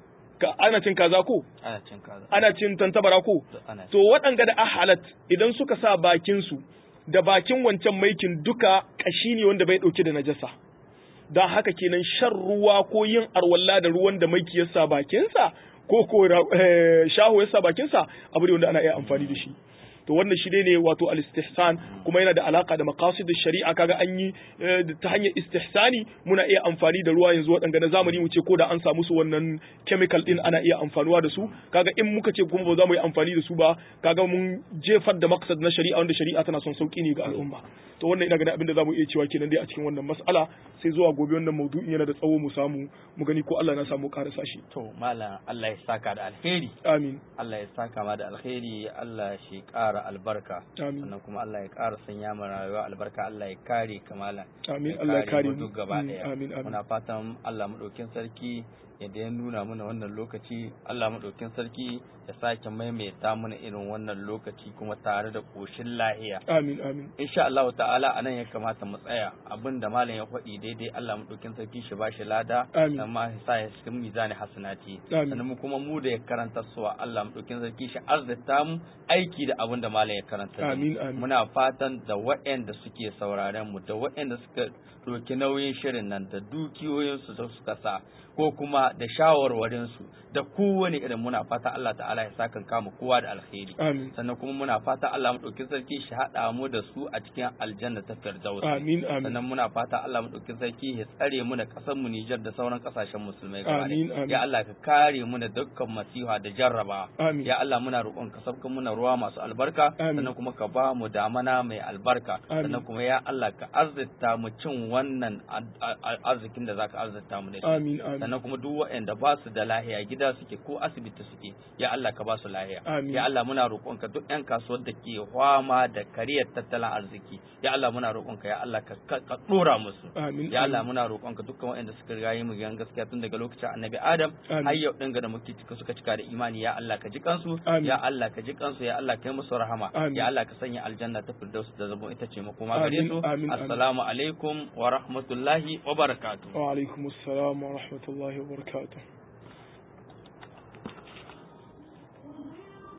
ka ana cin kaza ko ana cin kaza ana cin tantabara ko ana to waɗanga da ahalat idan suka sa bakin su da bakin wancan maikin duka kashi ne wanda bai dauke da najasa don haka kenan shan ruwa ko yin arwalla da ruwan da maiki ya sa bakinsa ko ko shaho ya sa bakinsa abu ne wanda ana iya amfani da shi to wannan shi ne wato al-istihsan kuma yana da alaka da maqasid shari'a kaga an yi ta hanyar istihsani muna iya amfani da ruwa yanzu waɗanda na zamani mu ce ko da an samu su wannan chemical din ana iya amfanuwa da su kaga in muka ce kuma ba za mu yi amfani da su ba kaga mun jefar da maqsad na shari'a wanda shari'a tana son sauki ne ga al'umma to wannan ina ganin abin da za mu iya cewa kenan dai a cikin wannan mas'ala sai zuwa gobe wannan maudu'in yana da tsawo mu samu mu gani ko Allah na samu karasa shi to malam Allah ya saka da alheri amin Allah ya saka ma da alheri Allah shi ƙara albarka Amin. sannan kuma Allah ya ƙara sanya mu rayuwa albarka Allah ya kare kamala Amin. Allah ya kare mu mu. duk gaba Mm, daya amin, amin. muna fatan Allah madaukin sarki yadda ya nuna mana wannan lokaci Allah madaukin sarki ya sake maimaita mana irin wannan lokaci kuma tare da koshin lahiya amin amin insha Allah ta'ala anan ya kamata mu tsaya abinda malam ya faɗi daidai Allah madaukin sarki shi ba shi lada Amin. amma ya sa ya cikin mizani hasanati Amin. sannan mu kuma mu da ya karanta suwa Allah madaukin sarki shi arzita mu aiki da abinda malam ya karanta da mu. Amin, amin. muna fatan da waɗanda suke sauraren mu da waɗanda suka ɗauki nauyin shirin nan da dukiyoyinsu da suka sa ko kuma da shawarwarinsu da kowane irin muna fata Allah ta'ala ya sa kan kama kowa da alkhairi amin sannan kuma muna fata Allah maɗaukin sarki shi haɗa mu da su a cikin aljanna ta firdaus amin amin sannan muna fata Allah maɗaukin sarki ya tsare mu da ƙasar mu Nijar da sauran ƙasashen musulmai gaba Amin, ɗaya. amin. ya Allah ka kare mu da dukkan masiha da jarraba Amin. ya Allah muna roƙon ka sabkan muna ruwa masu albarka Amin. sannan kuma ka ba mu damana mai albarka Amin. sannan kuma ya Allah ka arzita mu cin wannan ar- ar- arzikin da zaka arzita mu da shi amin amin sannan kuma duk waɗanda ba su da lahiya gida suke ko asibiti suke ya Allah ka ba su lahiya Amin. ya Allah muna roƙonka duk ƴan kasuwar da ke fama da kariyar tattalin arziki ya Allah muna roƙonka ya Allah ka ka ka dora musu amin ya Allah amin. muna roƙonka dukkan waɗanda suka riga yi mu gidan gaskiya tun daga lokacin annabi Adam Amin. har yau din ga da muke cika suka cika da imani ya Allah ka ji kansu Amin. ya Allah ka ji kansu ya Allah ka yi musu rahama Amin. ya Allah ka sanya aljanna ta firdaus da zabo ita ce makoma Amin, gare su amin, amin. assalamu alaikum wa rahmatullahi wa barakatuh wa alaikum assalam wa rahmatullahi wa barakatuh